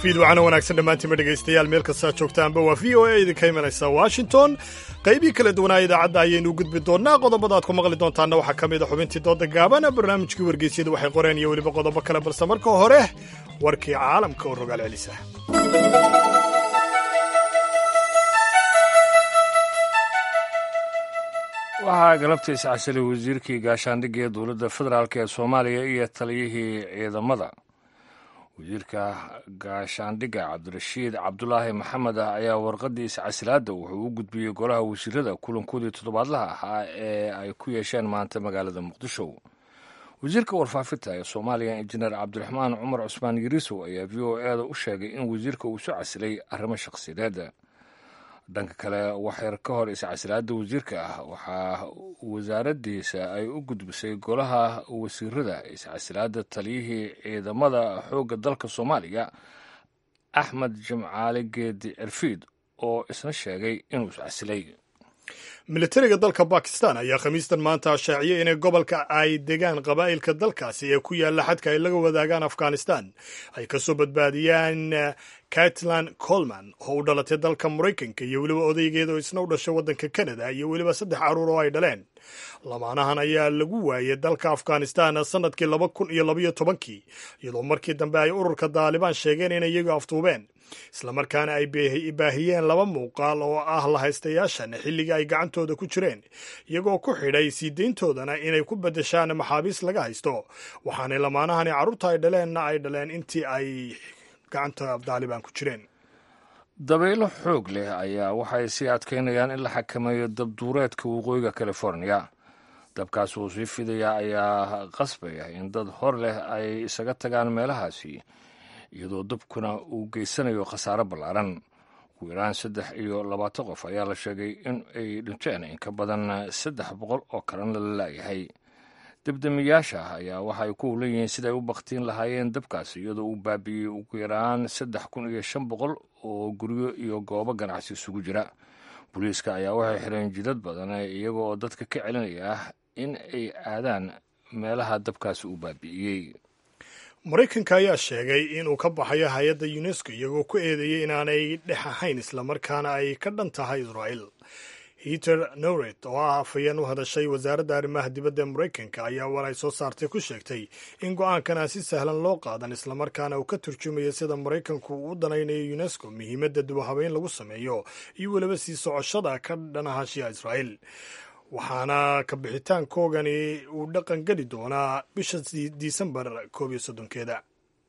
fiidwacana wanaagsan dhammaantiinma dhegaystayaal meel kastaa joogtaanba waa v o a idinka imanaysa washington qaybii kala duwanaa idaacadda ayaynu gudbi doonnaa qodobada aad ku maqli doontaanna waxaa ka mid a xubintii dooda gaaban barnaamijkii wargeysyada waxay qoreen iyo weliba qodobo kale balse marka hore warkii caalamka oo rogaal celisa waxaa galabtiisa casilay wasiirkii gaashaandhigga ee dowladda federaalk ee soomaaliya iyo taliyihii ciidamada wasiirka gaashaandhigga cabdirashiid cabdulaahi maxamed ah ayaa warqadiisa casilaadda wuxuu u gudbiyey golaha wasiirada kulankoodii toddobaadlaha ahaa ee ay ku yeesheen maanta magaalada muqdisho wasiirka warfaafinta ee soomaaliya injineer cabdiraxmaan cumar cusmaan yariisow ayaa v o e da u sheegay in wasiirka uu soo casilay arrimo shakhsiyadeed dhanka kale waxyar ka hor iscasilaada wasiirka ah waxaa wasaaraddiisa ay u gudbisay golaha wasiirada iscasilaada taliyihii ciidamada xoogga dalka soomaaliya axmed jimcaale geedi cirfiid oo isna sheegay inuu iscasilay militariga dalka bakistan ayaa khamiistan maanta shaaciyey inay gobolka ay degaan qabaa'ilka dalkaasi ee ku yaalla xadka ay laga wadaagaan afghanistan ay ka soo badbaadiyaan catlan colman oo u dhalatay dalka maraykanka iyo weliba odaygeeda oo isna u dhashay waddanka canada iyo weliba saddex carruur oo ay dhaleen lamaanahan ayaa lagu waayay dalka afghanistan sannadkii laba kun iyo labaiyo tobankii iyadoo markii dambe ay ururka daalibaan sheegeen inay iyagu aftuubeen islamarkaana ay baahiyeen laba muuqaal oo ah lahaystayaashan xilligii ay gacantooda ku jireen iyagoo ku xidhay sii deyntoodana inay ku beddeshaan maxaabiis laga haysto waxaanay lamaanahani carruurta ay dhaleenna ay dhaleen intii ay gacanta daalibaan ku jireen dabaylo xoog leh ayaa waxay sii adkaynayaan in la xakameeyo dabduureedka waqooyiga californiya dabkaas uu sii fidaya ayaa qasbaya in dad hor leh ay isaga tagaan meelahaasi iyadoo dabkuna uu geysanayo khasaaro ballaaran ugu yaraan saddex iyo labaatan qof ayaa la sheegay in ay dhinteen in ka badan saddex boqol oo kalena la laayahay debdemiyaasha ayaa waxa ay ku howlan yihiin siday u baktiin lahaayeen dabkaas iyadoo uu baabi'iyey ugu yaraan saddex kun iyo shan boqol oo guryo iyo goobo ganacsi isugu jira booliiska ayaa waxay xireen jidad badan iyaga oo dadka ka celinaya in ay aadaan meelaha dabkaasi uu baabi'iyey maraykanka ayaa sheegay inuu ka baxayo hay-adda unesco iyagoo ku eedeeyey inaanay dhex ahayn islamarkaana ay ka dhan tahay israa'el heter nowret oo ah afhayeen u hadashay wasaaradda arrimaha dibadda ee maraykanka ayaa war ay soo saartay ku sheegtay in go-aankan aan si sahlan loo qaadan islamarkaana uu ka turjumayo sida maraykanku uu u danaynayo unesco muhiimadda dubahabeyn lagu sameeyo iyo weliba sii socoshada ka dhanahashiya israa'el waxaana ka bixitaankoogani uu dhaqan geli doonaa bisha disembar koob iyo soddonkeeda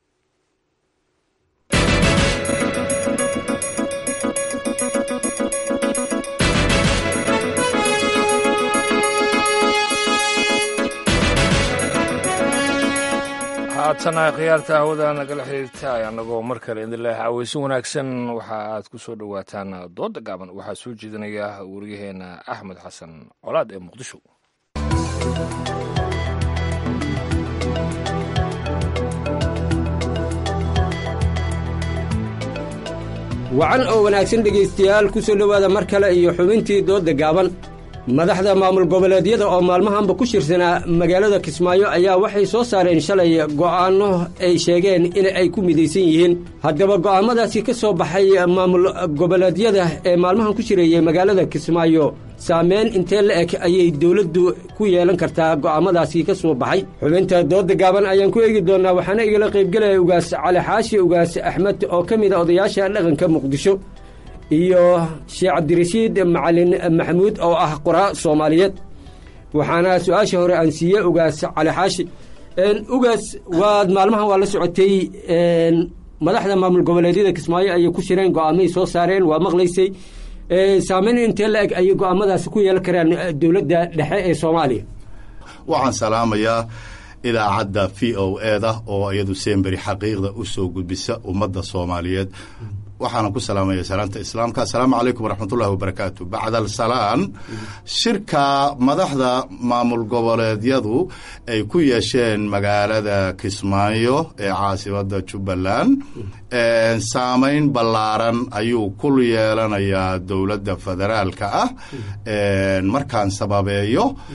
haatana khiyaarta hawada nagala xiriirta annagoo mar kale idin leh caweysin wanaagsan waxa aad ku soo dhowaataan dooda gaaban waxaa soo jeedinaya waryaheena axmed xasan colaad ee muqdisho wacan oo wanaagsan dhegaystayaal ku soo dhowaada mar kale iyo xubintii doodda gaaban madaxda maamul goboleedyada oo maalmahanba ku shirsanaa magaalada kismaayo ayaa waxay soo saareen shalay go'aanno ay sheegeen in ay ku midaysan yihiin haddaba go'aammadaasi ka soo baxay maamul goboleedyada ee maalmahan ku jireeyey magaalada kismaayo saameyn intee la eg ayay dowladdu ku yeelan kartaa go'aammadaasi ka soo baxay xubinta doodda gaaban ayaan ku eegi doonnaa waxaana igala qaybgelaya ugaas cali xaashi ugaas axmed oo ka mid a odayaasha dhaqanka muqdisho iyo sheekh cabdirashiid macalin maxamuud oo ah qoraa soomaaliyeed waxaana su-aasha hore aan siiye ugaas cali xaashi ugaas waad maalmahan waa la socotay madaxda maamul goboleedyada kismaayo ayay ku shireen go-aamay soo saareen waa maqlaysay saameyn intee la eg ayay go-aamadaasi ku yeelan karaan dowladda dhexe ee soomaaliya waxaan salaamayaa idaacadda v o e da oo iyadu semberi xaqiiqda u soo gudbisa ummadda soomaaliyeed waxaana ku salaamaya salaanta islaamka asalaamu calaykum waraxmatullahi wabarakaatu bacdal salaan shirka madaxda maamul goboleedyadu ay ku yeesheen magaalada kismaayo ee caasimada jubbaland saameyn ballaaran ayuu ku yeelanayaa dowladda federaalka ah markaan sababeeyo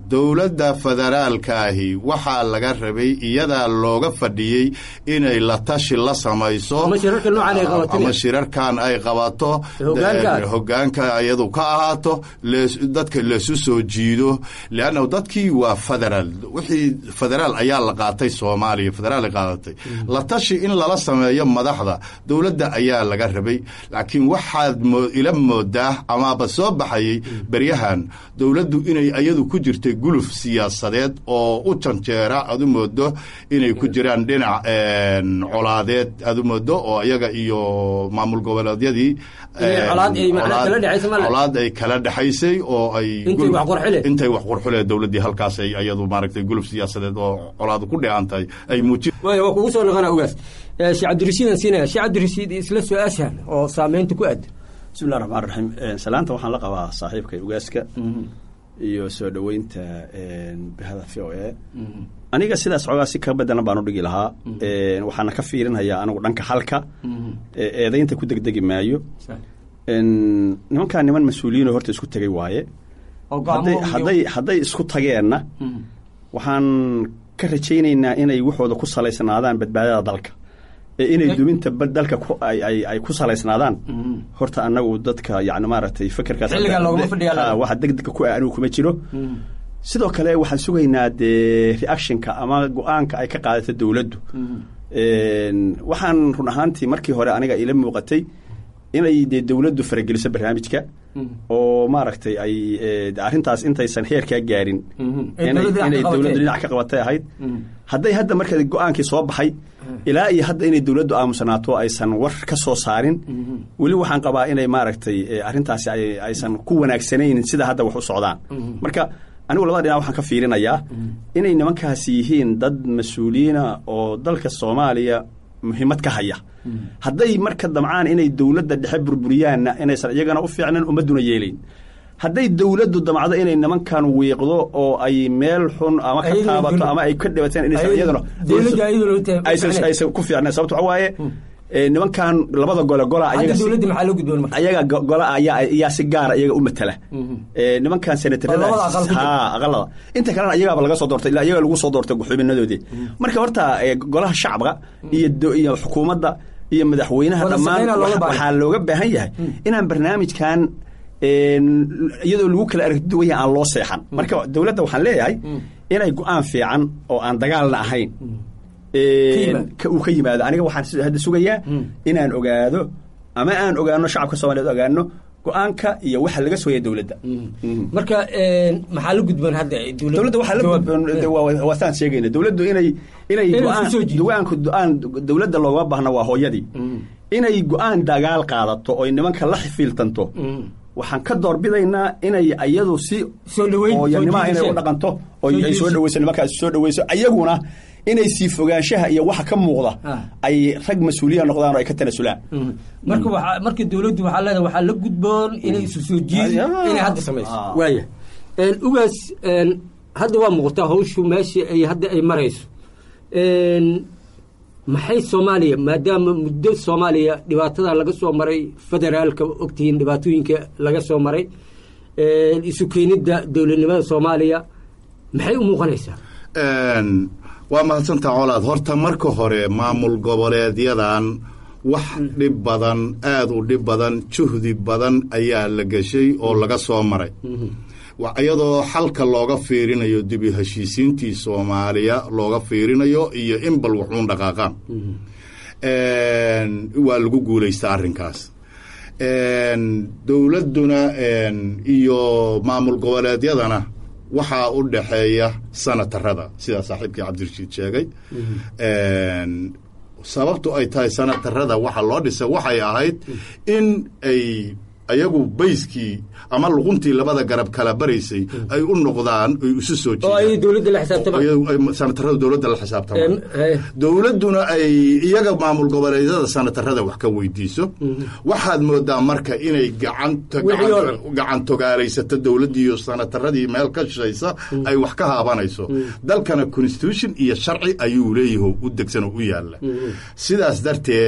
dowladda federaalkaahi waxaa laga rabay iyadaa looga fadhiyey inay la tashi la samayso ama shirarkan ay qabato hogaanka iyadu ka ahaato dadka leesu soo jiido leannahu dadkii waa federaal wixii federaal ayaa la qaatay soomaaliya federaal qaadatay la tashi in lala sameeyo madaxda dowladda ayaa laga rabay laakiin waxaad ila moodaa amaaba soo baxayay beryahan dowladdu inay iyadu ku jirtay guluf siyaasadeed oo u janjeera aad u moodo inay ku jiraan dhinac colaadeed aad u moodo oo iyaga iyo maamul goboleedyadii colaad ay kala dhexaysay oo ay intay wax qurxulee dowladdii halkaas ay iyadu maaragtay guluf siyaasadeed oo colaadu ku dheehan tahay ay muujin waa kugu soo noqona ogaas sheekh cabdirashiidan siinaya sheekh cabdirashiid isla su-aashan oo saameynta ku aad bismillahi raxmaan raxiim salaanta waxaan la qabaa saaxiibkay ugaaska iyo soo dhoweynta bahada v o a aniga sidaas xoogaa si ka bedelan baan u dhigi lahaa waxaana ka fiirinhayaa anigu dhanka halka eedaynta ku degdegi maayo nimankaa niman mas-uuliyiinoo horta isku tegay waaye hadday hadday isku tageenna waxaan ka rajaynaynaa inay waxooda ku salaysnaadaan badbaadada dalka ee inay duminta dalka ay ku salaysnaadaan horta anagu dadka yani maaragtay fekerkaaswaxa degdega ku ah anigu kuma jiro sidoo kale waxaan sugaynaa dee reactionka ama go-aanka ay ka qaadato dowladdu waxaan run ahaantii markii hore aniga ila muuqatay inay dee dowladdu farageliso barnaamijka oo maaragtay ay arrintaas intaysan heerkaa gaarin inay dowladdu dhinac ka qabatay ahayd hadday hadda marka go-aankii soo baxay ilaa iyo hadda inay dowladdu aamusanaato aysan war ka soo saarin weli waxaan qabaa inay maaragtay arrintaasi aysan ku wanaagsanayn sida hadda wax u socdaan marka anigu labada dhinac waxaan ka fiirinayaa inay nimankaasi yihiin dad mas-uuliyiina oo dalka soomaaliya muhiimad ka haya hadday marka damcaan inay dowladda dhexe burburiyaanna inaysan iyagana u fiicnan ummadduna yeelayn hadday dowladdu damcdo inay nimankan wiiqdo oo ay meel xun ama ka taabato ama ay ka dhibateen inaysan iyaduna aysan ku fiicnayn sababto waxa waaye nimankan labada gole gola ayaga gola ayaa si gaara iyaga u matala nimankan senatarada ha aqalada inta kalena iyagaaba laga soo doortay ilaa iyaga lagu soo doortay xubinadoodii marka horta golaha shacabka iyo iyo xukuumadda iyo madaxweynaha dhammaan waxaa looga baahan yahay inaan barnaamijkan iyadoo lagu kala aragti duwan yahay aan loo seexan marka dowladda waxaan leeyahay inay go-aan fiican oo aan dagaalna ahayn uu ka yimaado aniga waxaan hadda sugayaa inaan ogaado ama aan ogaano shacabka soomaliyeed ogaano go-aanka iyo waxa laga sooya dowladda marka maxaa la gudboon hadda dowladda waxaa la gudboon waa saan sheegayna dowladdu inay inay go-aanku go-aan dowladda loogama baahna waa hooyadii inay go-aan dagaal qaadato oy nimanka la xifiiltanto waxaan ka doorbidaynaa inay iyadu si hooyanimaha inay u dhaqanto oo ay soo dhaweyso nimankaas soo dhaweyso ayaguna inay sii fogaanshaha iyo waxa ka muuqda ay rag mas-uuliya noqdaan oo ay ka tanasulaan marka waa marka dowladdu waxaa leedahay waxaa la gudboon inay isu soo jiidi inay hadda samayso waaya ugaas hadda waa muuqataa hawshu meeshii ay hadda ay marayso maxay soomaaliya maadaama muddo soomaaliya dhibaatada laga soo maray federaalka ogtihiin dhibaatooyinka laga soo maray isu keenidda dowladnimada soomaaliya maxay u muuqanaysaa waa mahadsantaa colaad horta marka hore maamul goboleedyadan wax dhib badan aad u dhib badan juhdi badan ayaa la geshay oo laga soo maray iyadoo xalka looga fiirinayo dibi heshiisiintii soomaaliya looga fiirinayo iyo in bal waxuun dhaqaaqaan waa lagu guulaystaa arrinkaas dowladduna iyo maamul goboleedyadana waxaa u dhaxeeya sanatarada sidaa saaxiibkii cabdirashiid sheegay sababtu ay tahay sanatarada waxa loo dhisay waxay ahayd in ay ayagu bayskii ama luquntii labada garab kala baraysay ay u noqdaan ay isu soo jeedaansanatarada dowladda la xisaabtamaan dowladduna ay iyaga maamul goboleedyada sanatarada wax ka weydiiso waxaad moodaa marka inay gacan togaalaysato dowladdiiyo sanataradii meel ka shishaysa ay wax ka haabanayso dalkana constitution iyo sharci ayuu leeyaho u degsanoo u yaalla sidaas darteed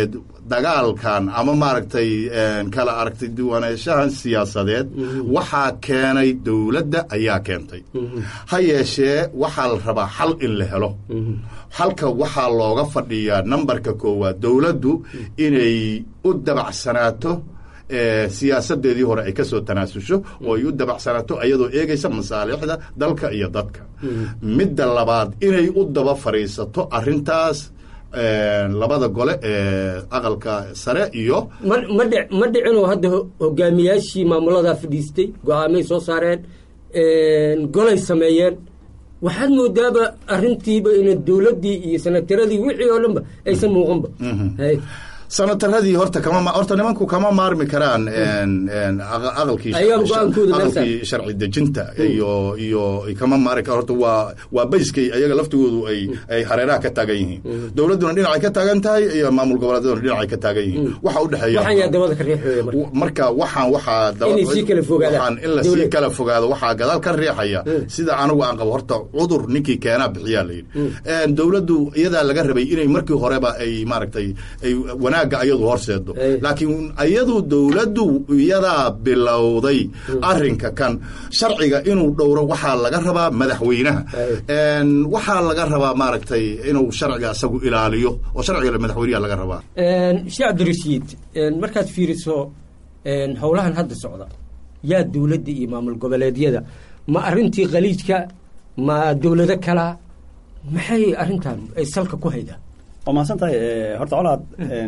dagaalkan ama maaragtay kala aragtay duwanaanshahan siyaasadeed waxaa keenay dowladda ayaa keentay ha yeeshee waxaa la rabaa xal in la helo halka waxaa looga fadhiyaa nambarka koowaad dowladdu inay u dabacsanaato siyaasadeedii hore ay ka soo tanaasusho oo ay u dabacsanaato iyadoo eegaysa masaalixda dalka iyo dadka midda labaad inay u daba fadhiisato arintaas labada gole ee aqalka sare iyo ma dhicinoo hadda hogaamiyaashii maamuladaa fadhiistay go-aamay soo saareen golay sameeyeen waxaad moodaaba arintiiba ina dowladdii iyo sanataradii wixii oo dhanba aysan muuqanba sanataradii horta kama horta nimanku kama maarmi karaan aqalkii aqalkii sharci dejinta iyo iyo kama maari kara horta waa waa bayskay ayaga laftigoodu ay ay hareeraha ka taagan yihiin dowladduna dhinacay ka taagan tahay iyo maamul goboleedyaduna dhinacay ka taagan yihiin waxa u dhexeeya marka waxaan waxaa waxaan in la sii kala fogaado waxaa gadaal ka riixaya sida anigu aan qabo horta cudur ninkii keenaa bixiyaa la yidhi dowladdu iyadaa laga rabay inay markii horeba ay maaragtay ay wanaagga ayadu horseedo laakiin ayadu dowladdu iyadaa bilowday arinka kan sharciga inuu dhowro waxaa laga rabaa madaxweynaha waxaa laga rabaa maaragtay inuu sharciga isagu ilaaliyo oo sharciga madaxweynaha laga rabaa sheekh cabdirashiid markaad fiiriso howlahan hadda socda yaa dowladda iyo maamul goboleedyada ma arintii khaliijka ma dowlado kalaa maxay arintan ay salka ku haydaa waa mahadsan tahay horta colaad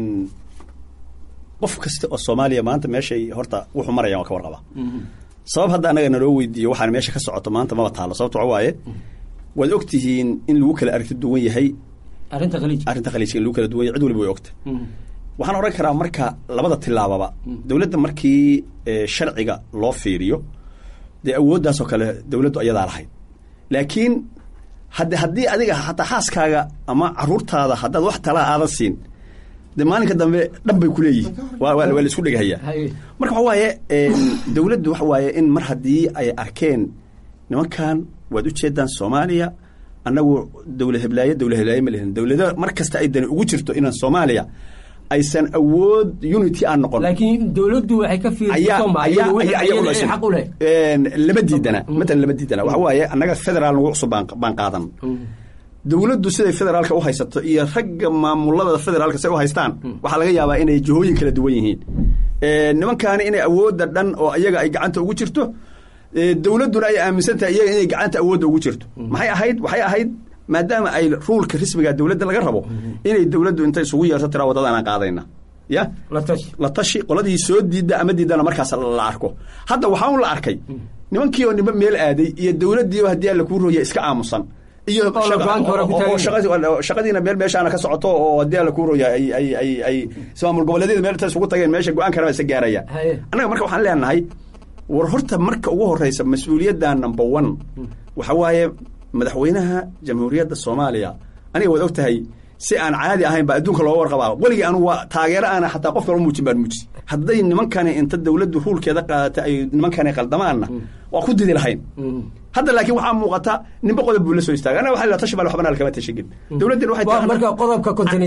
qof kasta oo soomaaliya maanta meeshay horta wuxuu marayaan waa ka warqabaa sabab hadda annaga naloo weydiiyo waxaan meesha ka socoto maanta maba taalo sababto waxa waaye waad og tihiin in lagu kala aragti duwan yahay arrinta khaliij arrinta khaliijka in lagu kala duwan yahay cid waliba way ogta waxaan odhan karaa marka labada tilaababa dowladda markii sharciga loo fiiriyo dee awooddaasoo kale dowladdu ayadaa lahayd laakiin hadde haddii adiga hataa xaaskaaga ama caruurtaada haddaad wax talaa aadan siin de maalinka dambe dhan bay ku leeyihin waa la isku dhegahaya marka waxa waaye dowladdu waxa waaye in mar haddii ay arkeen nimankan waad u jeedaan soomaaliya annagu dowlad heblaaye dowlad heblaaye ma lihin dowlado mar kasta ay dani ugu jirto inaan soomaaliya aysan awood unity aan noqon laakiin dowladdu waxay ka fiirxaq u leh lama diidana matalan lama diidana waxa waaye annaga federaal nagu cusub baan qaadan dowladdu siday federaalka u haysato iyo ragga maamulada federaalka say u haystaan waxaa laga yaabaa inay jihooyin kala duwan yihiin nimankaani inay awoodda dhan oo iyaga ay gacanta ugu jirto dowladduna ay aaminsan tahay iyaga inay gacanta awoodda ugu jirto maxay ahayd waxay ahayd maadaama ay ruulka rismiga dowladda laga rabo inay dowladdu intay isugu yeerto tiraa waddadaanaan qaadayna ya la tashi qoladii soo diidda ama diidana markaas la arko hadda waxaa un la arkay nimankii oo niba meel aaday iyo dowladdiiba haddii alla kuu rooya iska aamusan iyo shaqadiina meel meeshaana ka socoto oo haddii alla kuu rooya ay ay ay ay maamul goboleedyada meel inta isugu tageen meesha go-aan karaba isa gaaraya annaga marka waxaan leenahay war horta marka ugu horeysa mas-uuliyadda number one waxa waaye madaxweynaha jamhuuriyadda soomaaliya aniga waad og tahay si aan caadi ahayn baa adduunka looga warqabaa weligii anu waa taageero aana xataa qof kala muujin baan muuji hadday nimankani inta dowladdu ruulkeeda qaadatay ay nimankani qaldamaanna waa ku didi lahayn hadda laakiin waxaa muuqata ninba qodob buu la soo istaagay anaga waxa la tashi bal waxbana lakama tashigin dowladdina waxay marka qodobka konton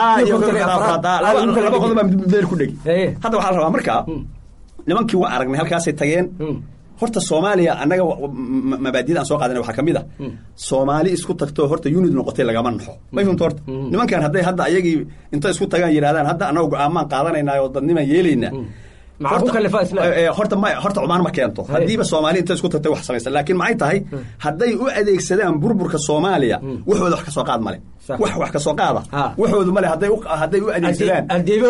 laba qodob baa meel ku dhegi hadda waxaa la rabaa marka nimankii waa aragnay halkaasay tageen horta soomaaliya annaga mabaadiyada aan soo qaadana waxaa ka mid a soomaali isku tagtoo horta unid noqotay lagama naxo may fahmta horta nimankan hadday hadda ayagii intay isku tagaan yidhahdaan hadda annaga go-aamaan qaadanayna oo dadnimaan yeelaynaa horta ma horta cumaan ma keento haddiiba soomaali intay isku tagtay wax samaysa laakiin maxay tahay hadday u adeegsadaan burburka soomaaliya waxooda wax ka soo qaad male wax wax ka soo qaada waxoodu male hadday hadday u adeegsadaan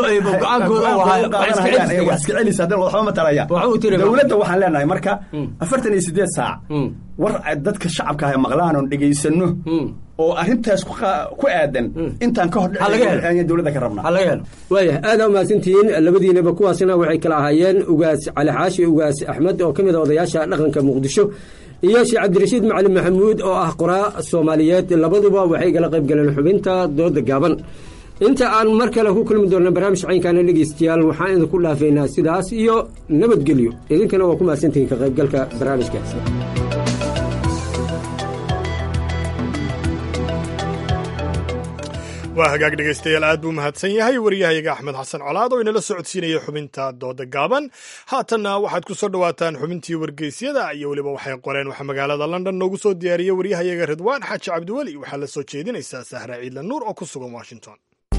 wax iska celisa haddan waxba ma taraya dowladda waxaan leenahay marka afartan iyo sideed saac war dadka shacabka ah maqlaan oon dhegaysano oo arrintaas ku aadan intaan ka hor dowladda ka rabnaa waaya aada umahadsantihiin labadiinaba kuwaasina waxay kala ahaayeen ugaas cali xaashi ugaas axmed oo ka mid a odayaasha dhaqanka muqdisho iyo sheekh cabdirashiid macalin maxamuud oo ah qoraa soomaaliyeed labaduba waxay gala qayb galeen xubinta dooda gaaban inta aan mar kale ku kulmi doona barnaamij caynkaana dhegeystayaal waxaan idinku dhaafaynaa sidaas iyo nabadgelyo idinkana waa ku mahadsantihiin ka qaybgalka barnaamijkaasi waa hagaag dhegaystayaal aad buu mahadsan yahay waryahayaga axmed xasan colaad oo inala socodsiinaya xubinta dooda gaaban haatanna waxaad ku soo dhowaataan xubintii wargeysyada iyo weliba waxay qoreen waxaa magaalada london noogu soo diyaariyey waryahayaga ridwaan xaaji cabdiweli waxaa la soo jeedinaysaa sahra ciidla nuur oo ku sugan washington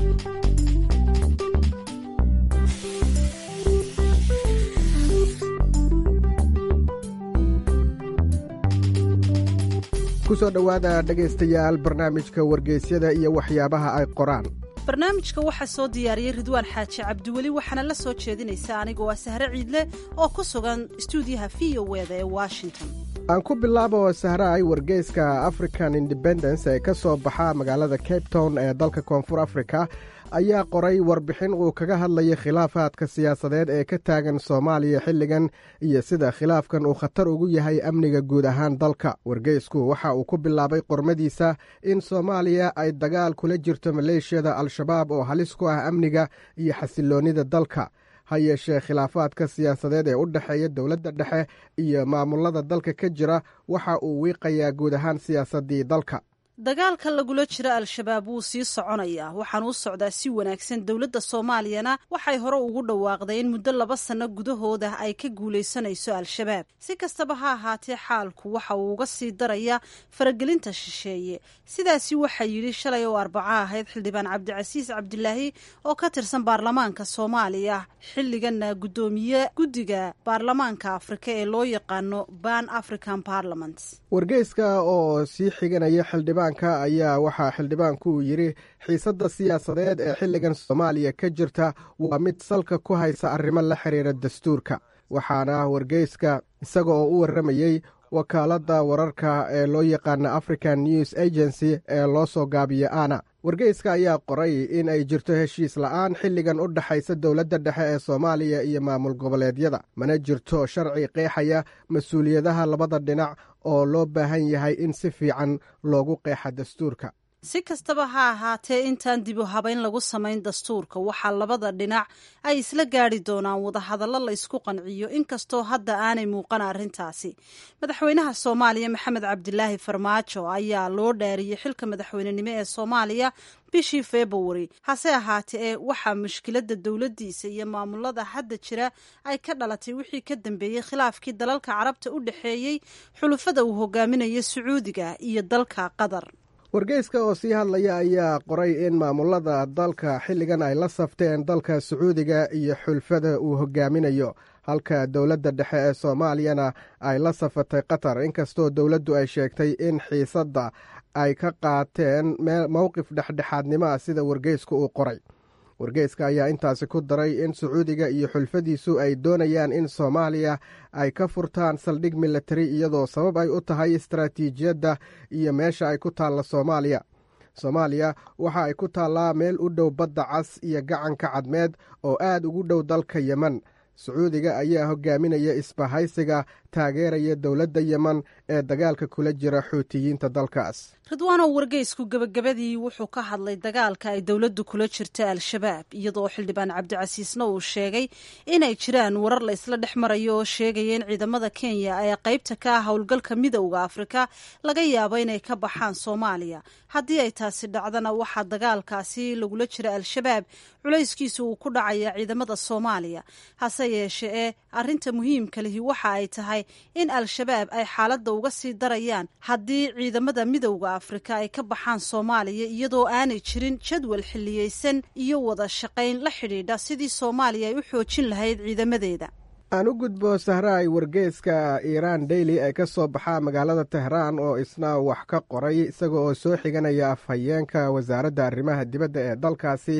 kusoo dhowaada dhegaystayaal barnaamijka wargeysyada iyo waxyaabaha ay qoraan barnaamijka waxaa soo diyaariyey ridwaan xaaji cabdiweli waxaana la soo jeedinaysa anigoo ah sahre ciidle oo ku sugan stuudiyaha v o weda ee washington aan ku bilaabo sahraay wargeyska african independence ee ka soo baxa magaalada cape town ee dalka koonfur africa ayaa qoray warbixin uu kaga hadlayay khilaafaadka siyaasadeed ee ka taagan soomaaliya xilligan iyo sida khilaafkan uu khatar ugu yahay amniga guud ahaan dalka wargeysku waxa uu ku bilaabay qormadiisa in soomaaliya ay dagaal kula jirto maleeshiyada al-shabaab oo halis ku ah amniga iyo xasiloonnida dalka ha yeeshee khilaafaadka siyaasadeed ee u dhexeeya dowladda dhexe iyo maamulada dalka ka jira waxa uu wiiqayaa guud ahaan siyaasaddii dalka dagaalka lagula jiro al-shabaab wuu sii soconayaa waxaana u socdaa si wanaagsan dowladda soomaaliyana waxay hore ugu dhawaaqday in muddo laba sanno gudahooda ay ka guulaysanayso al-shabaab si kastaba ha ahaatee xaalku waxa uu uga sii daraya faragelinta shisheeye sidaasi waxaa yidhi shalay oo arbaco ahayd xildhibaan cabdicasiis cabdilaahi oo ka tirsan baarlamaanka soomaaliya xilliganna guddoomiye guddiga baarlamaanka afrika ee loo yaqaano ban african parliament wargeyska oo sii xiganaya xildhibaan ayaa waxaa xildhibaanku uu yidhi xiisadda siyaasadeed ee xilligan soomaaliya ka jirta waa mid salka ku haysa arrimo la xiriira dastuurka waxaana wargeyska isaga oo u warramayey wakaaladda wararka ee loo yaqaana african news agency ee loo soo gaabiyo ana wargeyska ayaa qoray in ay jirto heshiis la'aan xilligan u dhexaysa dowladda dhexe ee soomaaliya iyo maamul goboleedyada mana jirto sharci qeexaya mas-uuliyadaha labada dhinac oo loo baahan yahay in si fiican loogu qeexa dastuurka si kastaba ha ahaatee intaan dib u habayn lagu samayn dastuurka waxaa labada dhinac ay isla gaadhi doonaan wadahadallo la ysku qanciyo inkastoo hadda aanay muuqan arrintaasi madaxweynaha soomaaliya maxamed cabdilaahi farmaajo ayaa loo dhaariyey xilka madaxweynenimo ee soomaaliya bishii februari hase ahaatee waxaa mushkiladda dowladdiisa iyo maamulada hadda jira ay ka dhalatay wixii ka dambeeyey khilaafkii dalalka carabta u dhexeeyey xulufada uu hogaaminayo sacuudiga iyo dalka qatar wargeyska oo sii hadlaya ayaa qoray in maamulada dalka xilligan ay la safteen dalka sacuudiga iyo xulfada uu hogaaminayo halka dowladda dhexe ee soomaaliyana ay la safatay qatar inkastoo dowladdu ay sheegtay in xiisadda ay ka qaateen mowqif dhexdhexaadnimo ah sida wargeysku uu qoray wargeyska ayaa intaasi ku daray in sacuudiga iyo xulfadiisu ay doonayaan in soomaaliya ay ka furtaan saldhig militari iyadoo sabab ay u tahay istaraatiijiyadda iyo meesha ay ku taalla soomaaliya soomaaliya waxa ay ku taallaa meel u dhow badda cas iyo gacanka cadmeed oo aad ugu dhow dalka yemen sacuudiga ayaa hogaaminaya isbahaysiga taageeraya dowladda yemen ee dagaalka kula jira xuutiyiinta dalkaas ridwaanow wargeysku gebagabadii wuxuu ka hadlay dagaalka ay dowladdu kula jirta al-shabaab iyadoo xildhibaan cabdicasiisna uu sheegay inay jiraan warar la isla dhex marayo oo sheegaya in ciidamada kenya ee qaybta ka ah howlgalka midowda afrika laga yaabo inay ka baxaan soomaaliya haddii ay taasi dhacdana waxaa dagaalkaasi lagula jira al-shabaab culayskiisa uu ku dhacaya ciidamada soomaaliya hase yeeshe ee arrinta muhiimka lihi waxa ay tahay in al-shabaab ay xaaladda uga sii darayaan haddii ciidamada midowda afrika ay ka baxaan soomaaliya iyadoo aanay jirin jadwal xilliyeysan iyo wada shaqayn la xidhiidha sidii soomaaliya ay u xoojin lahayd ciidamadeeda aan u gudbo sahraay wargeeska iiraan daily ee ka soo baxa magaalada tehraan oo isna wax ka qoray isaga oo soo xiganaya afhayeenka wasaaradda arrimaha dibadda ee dalkaasi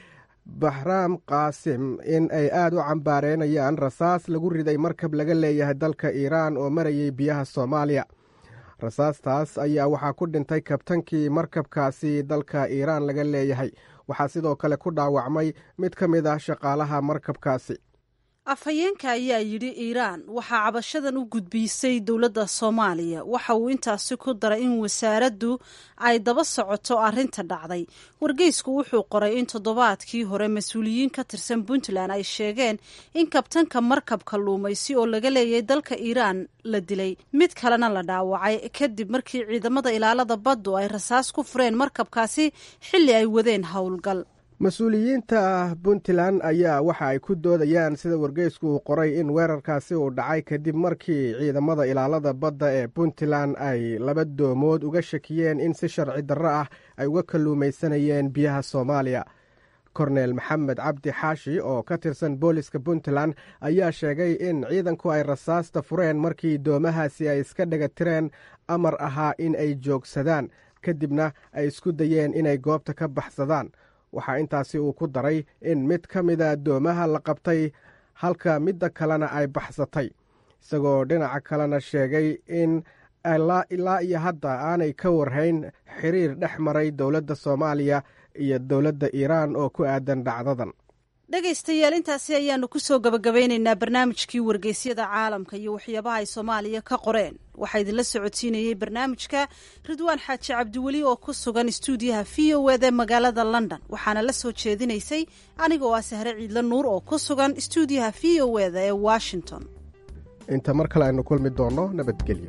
baxraam qaasim in ay aad u cambaareynayaan rasaas lagu riday markab laga leeyahay dalka iiraan oo marayay biyaha soomaaliya rasaastaas ayaa waxaa ku dhintay kabtankii markabkaasi dalka iiraan laga leeyahay waxaa sidoo kale ku dhaawacmay mid ka mid ah shaqaalaha markabkaasi afhayeenka ayaa yidhi iiraan waxaa cabashadan u gudbiisay dowladda soomaaliya waxa uu intaasi ku daray in wasaaraddu ay daba socoto arrinta dhacday wargeysku wuxuu qoray in toddobaadkii hore mas-uuliyiin ka tirsan puntland ay sheegeen in kabtanka markabka luumaysi oo laga leeyay dalka iiraan la dilay mid kalena la dhaawacay kadib markii ciidamada ilaalada baddu ay rasaas ku fureen markabkaasi xilli ay wadeen howlgal mas-uuliyiinta puntland ayaa waxa ay ku doodayaan sida wargeysku uu qoray in weerarkaasi uu dhacay kadib markii ciidamada ilaalada badda ee puntland ay laba doomood uga shakiyeen in si sharci darro ah ay uga kalluumaysanayeen biyaha soomaaliya korneel maxamed cabdi xaashi oo ka tirsan booliska puntland ayaa sheegay in ciidanku ay rasaasta fureen markii doomahaasi ay iska dhega tireen amar ahaa in ay joogsadaan kadibna ay isku dayeen inay goobta ka baxsadaan waxaa intaasi uu ku daray in mid ka mida doomaha la qabtay halka midda kalena ay baxsatay isagoo dhinaca kalena sheegay in ilaa iyo hadda aanay ka warhayn xiriir dhex maray dowladda soomaaliya iyo dowladda iiraan oo ku aadan dhacdadan dhegaystayaal intaasi ayaanu kusoo gabagabeynaynaa barnaamijkii wargeysyada caalamka iyo waxyaabaha ay soomaaliya ka qoreen waxaa idinla socodsiinayey barnaamijka ridwaan xaaji cabdiweli oo ku sugan istuudiyaha v o ed ee magaalada london waxaana la soo jeedinaysay anigoo ah sahre ciidla nuur oo ku sugan istuudiyaha v o eda ee washington inta mar kale aynu kulmi doonno nabadgelyo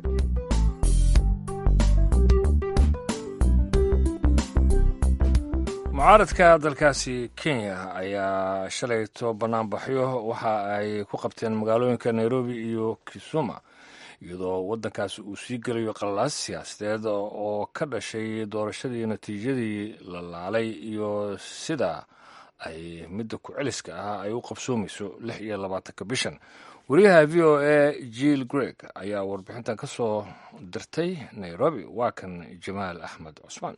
mucaaradka dalkaasi kenya ayaa shalayto banaanbaxyo waxa ay ku qabteen magaalooyinka nairobi iyo kisuma iyadoo waddankaasi uu sii gelayo qallaas siyaasadeed oo ka dhashay doorashadii natiijadii la laalay iyo sida ay midda ku-celiska ah ay u qabsoomayso lix iyo labaatanka bishan wariyaha v o a jill greg ayaa warbixintan ka soo dirtay nairobi waa kan jamaal axmed cusmaan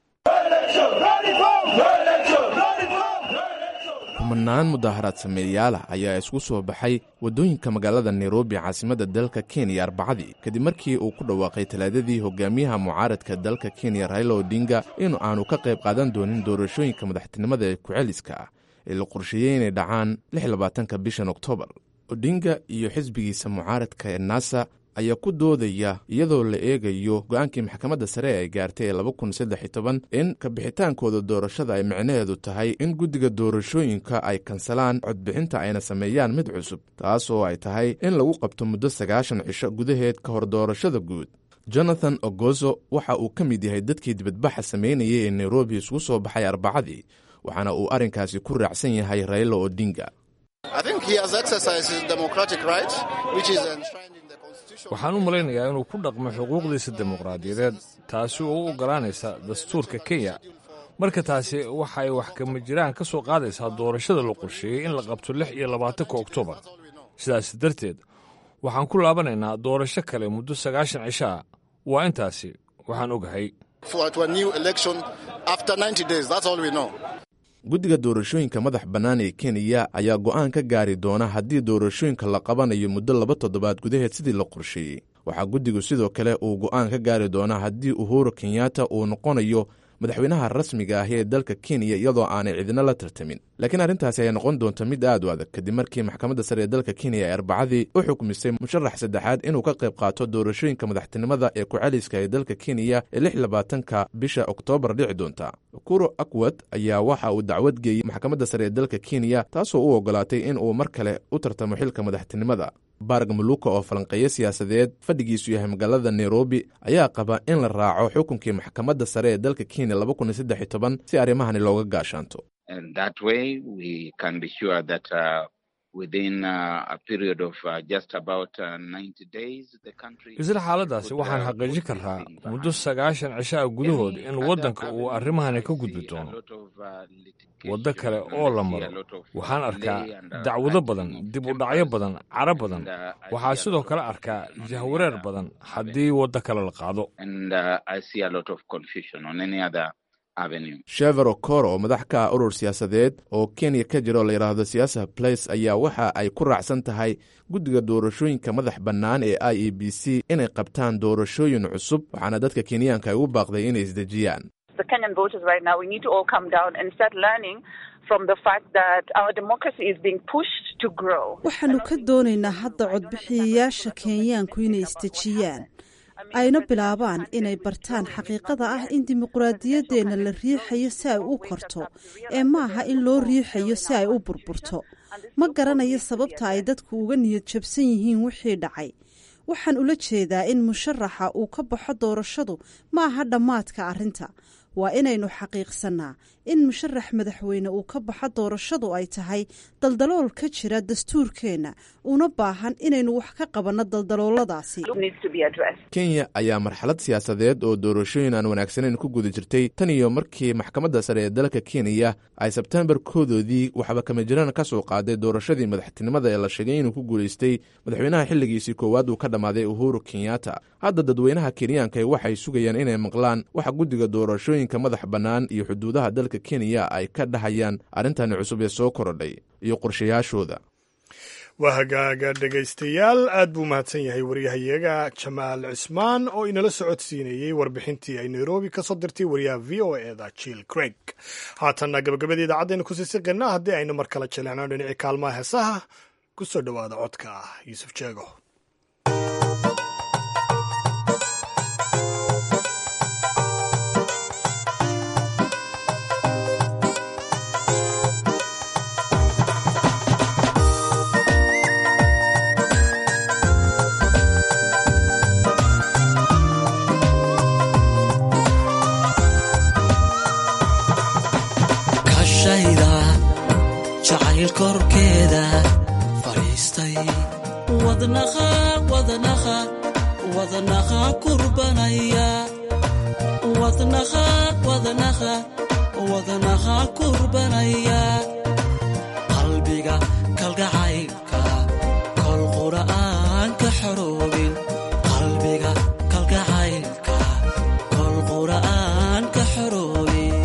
kumanaan mudaaharaad sameeyaalah ayaa isku soo baxay waddooyinka magaalada nairobi caasimadda dalka kenya arbacadii kadib markii uu ku dhawaaqay talaadadii hogaamiyaha mucaaradka dalka kenya raila odinga in aanu ka qayb qaadan doonin doorashooyinka madaxtinimada ee ku-celiska ah ee la qorsheeyey inay dhacaan labaatanka bishan oktoobar odinga iyo xisbigiisa mucaaradka ee nasa ayaa ku doodaya iyadoo la eegayo go-aankii maxkamadda sare ay gaartay ee in kabixitaankooda doorashada ay micnaheedu tahay in guddiga doorashooyinka ay kansalaan codbixinta ayna sameeyaan mid cusub taas oo ay tahay in lagu qabto muddo sagaashan cisho gudaheed ka hor doorashada guud jonathan ogozo waxa uu ka mid yahay dadkii dibadbaxa sameynayay ee nairobi isugu soo baxay arbacadii waxaana uu arrinkaasi ku raacsan yahay raila odinga waxaan u malaynayaa inuu ku dhaqmo xuquuqdiisa dimuqraadiyadeed taasi oo u oggolaanaysa dastuurka kenya marka taasi waxay wax kama jiraan ka soo qaadaysaa doorashada la qorsheeyey in la qabto lix iyo labaatanka oktoobar sidaas darteed waxaan ku laabanaynaa doorasho kale muddo sagaashan cisho ah waa intaasi waxaan ogahay guddiga doorashooyinka madax bannaan ee kenya ayaa go'aan ka gaari doona haddii doorashooyinka la qabanayo muddo laba toddobaad gudaheed sidii la qorsheeyey waxaa guddigu sidoo kale uu go'aan ka gaari doonaa haddii uhuru kenyatta uu noqonayo madaxweynaha rasmiga ahi ee dalka kenya iyadoo aanay cidina la tartamin laakiin arrintaasi ayaa noqon doonta mid aad u adag kadib markii maxkamadda sare ee dalka kenya ay arbacadii u xukmisay musharax saddexaad inuu ka qayb qaato doorashooyinka madaxtinimada ee ku-celiska ee dalka kenya ee lix labaatanka bisha oktoobar dhici doonta kuro akwad ayaa waxa uu dacwad geeyey maxkamadda sare ee dalka kenya taasoo u ogolaatay in uu mar kale u tartamo xilka madaxtinimada barg maluka oo falanqeeyo siyaasadeed fadhigiisu yahay magaalada nairobi ayaa qaba in la raaco xukunkii maxkamadda sare ee dalka kenya si arrimahani looga gaashaanto isla xaaladdaasi waxaan xaqiijin karraa muddo sagaashan cisho ah gudahood in waddanka uu arrimahani ka gudbi doono waddo kale oo la maro waxaan arkaa dacwado badan dib u dhacyo badan caro badan waxaa sidoo kale arkaa jahwareer badan haddii waddo kale la qaado shever okoro oo madax ka ah urur siyaasadeed oo kenya ka jira oo la yidhaahdo siyaasa place ayaa waxa ay ku raacsan tahay guddiga doorashooyinka madax bannaan ee i e b c inay qabtaan doorashooyin cusub waxaana dadka kenyaanka ay u baaqday inay isdejiyaan the Kenyan voters right now, we need to all come down and start learning from the fact that our democracy is being pushed to grow. waxaanu ka doonaynaa hadda codbixiyayaasha kenyaanku inay isdejiyaan ayna bilaabaan inay bartaan xaqiiqada ah in dimuqraadiyaddeenna la riixayo si ay u korto ee maaha in loo riixayo si ay u burburto ma garanayo sababta ay dadku uga niyad jabsan yihiin wixii dhacay waxaan ula jeedaa in musharaxa uu ka baxo doorashadu ma aha dhammaadka arrinta waa inaynu xaqiiqsannaa in musharax madaxweyne uu ka baxo doorashadu ay tahay daldalool ka jira dastuurkeenna una baahan inaynu wax ka qabanno daldalooladaasi kenya ayaa marxalad siyaasadeed oo doorashooyin aan wanaagsaneyn ku guda jirtay tan iyo markii maxkamadda sare ee dalka kenya ay sebtembar koodoodii waxba kama jiraan ka soo qaaday doorashadii madaxtinimada ee la sheegay inuu ku guulaystay madaxweynaha xilligiisii koowaad uu ka dhammaaday uhuru kenyatta hadda dadweynaha kenyaanka waxay sugayaan inay maqlaan waxa guddiga doorashooyinka madax bannaan iyo xuduudaha dalka kenya ay ka dhahayaan arrintani cusub ee soo korodhay iyo qorshayaashooda waa hagaaga dhegaystayaal aad buu mahadsan yahay waryahayaga jamaal cismaan oo inala socodsiinayey warbixintii ay nairobi ka soo dirtay wariyaha v o eda jill craig haatanna gabagabada idaacadaynu kusii siqinaa haddii aynu mar kale jaleecno dhinacii kaalmaha heesaha ku soo dhowaada codka yuusuf jeego kashayda jacayl korkeeda fadhiistay wadnaqa wadnaqa wadnaqa kurbanaya wadnaqa wadnaqa wadnaqa kurbanaya qalbiga kalgacaylka kol qura'aan ka xoroobin qalbiga kalgacaylka kol qura'aan ka xoroobin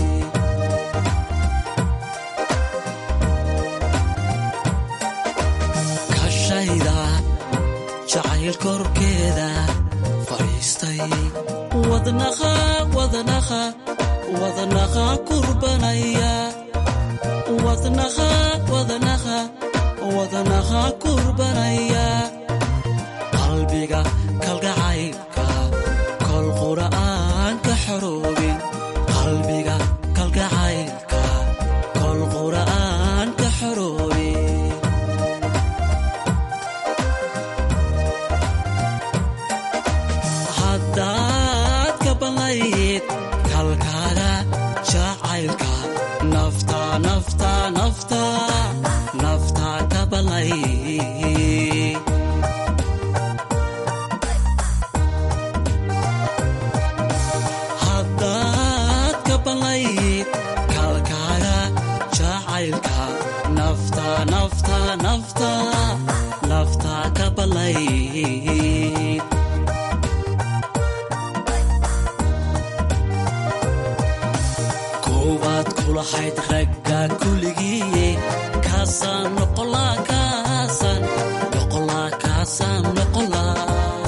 kashayda jacayl korkeeda fadhiistay wadnaqa wadnaqa wadnaqa kurbanaya wadnaqa wadnaqa wadnaqa kurbanaya qalbiga kalgacaylka kol qura'aan ka xoroobin qalbiga kalgacaylka kol qura'aan ka xoroobin haddaad ka banlayd kalkaaga jacaylka nafta nafta nafta nafta ka banlayd haddaad ka banlayd kalkaaga jacaylka nafta nafta nafta nafta ka banlayd koowaad kulahayd ragga kuligiiye kaasaan noqolaa kaasaan noqolaa kaasaan noqolaa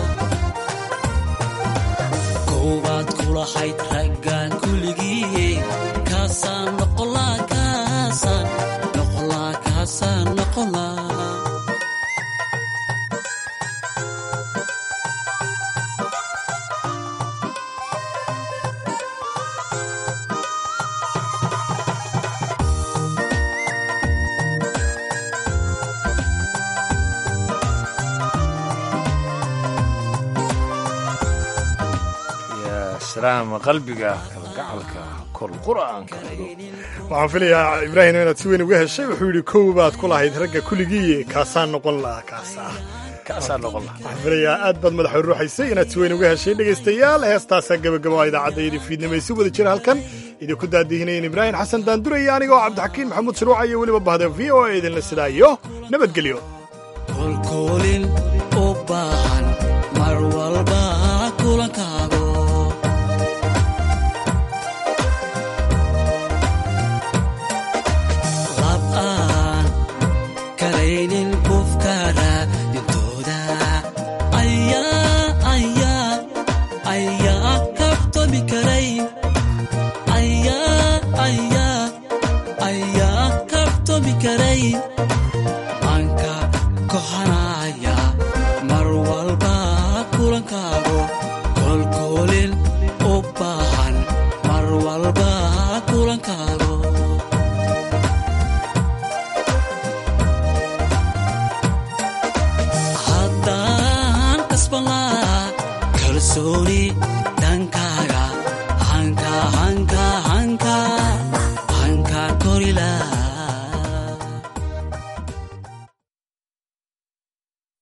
koowaad kulahayd raggan kuligiiye kaasaan noqolaa kaasaan noqolaa kaasaan noqolaa yaa salaam qalbiga kalgacalka kol qur'aanka waxaan filayaa ibraahim inaad si weyn uga heshay wuxuu yidhi kow baad ku lahayd ragga kuligiiye kaasaan noqon lahaa kaasaa kaasaa noqon lahaa waxaan filayaa aad baad madaxa ruuxaysay inaad si weyn uga heshay dhegaystayaal heestaasaa gebagaba idaacaddaydii fiidnimo si wada jira halkan idinku daadihinayeen ibraahim xasan daanduraya anigoo cabdixakiin maxamuud shuruuca iyo weliba bahda v o a idinla sidaayo nabadgelyo kolkoolin u baahan mar walba kulankaago lab aan kalaynin qofkaana dhintooda ayaa ayaa ayaa kabtami karayn kalsooni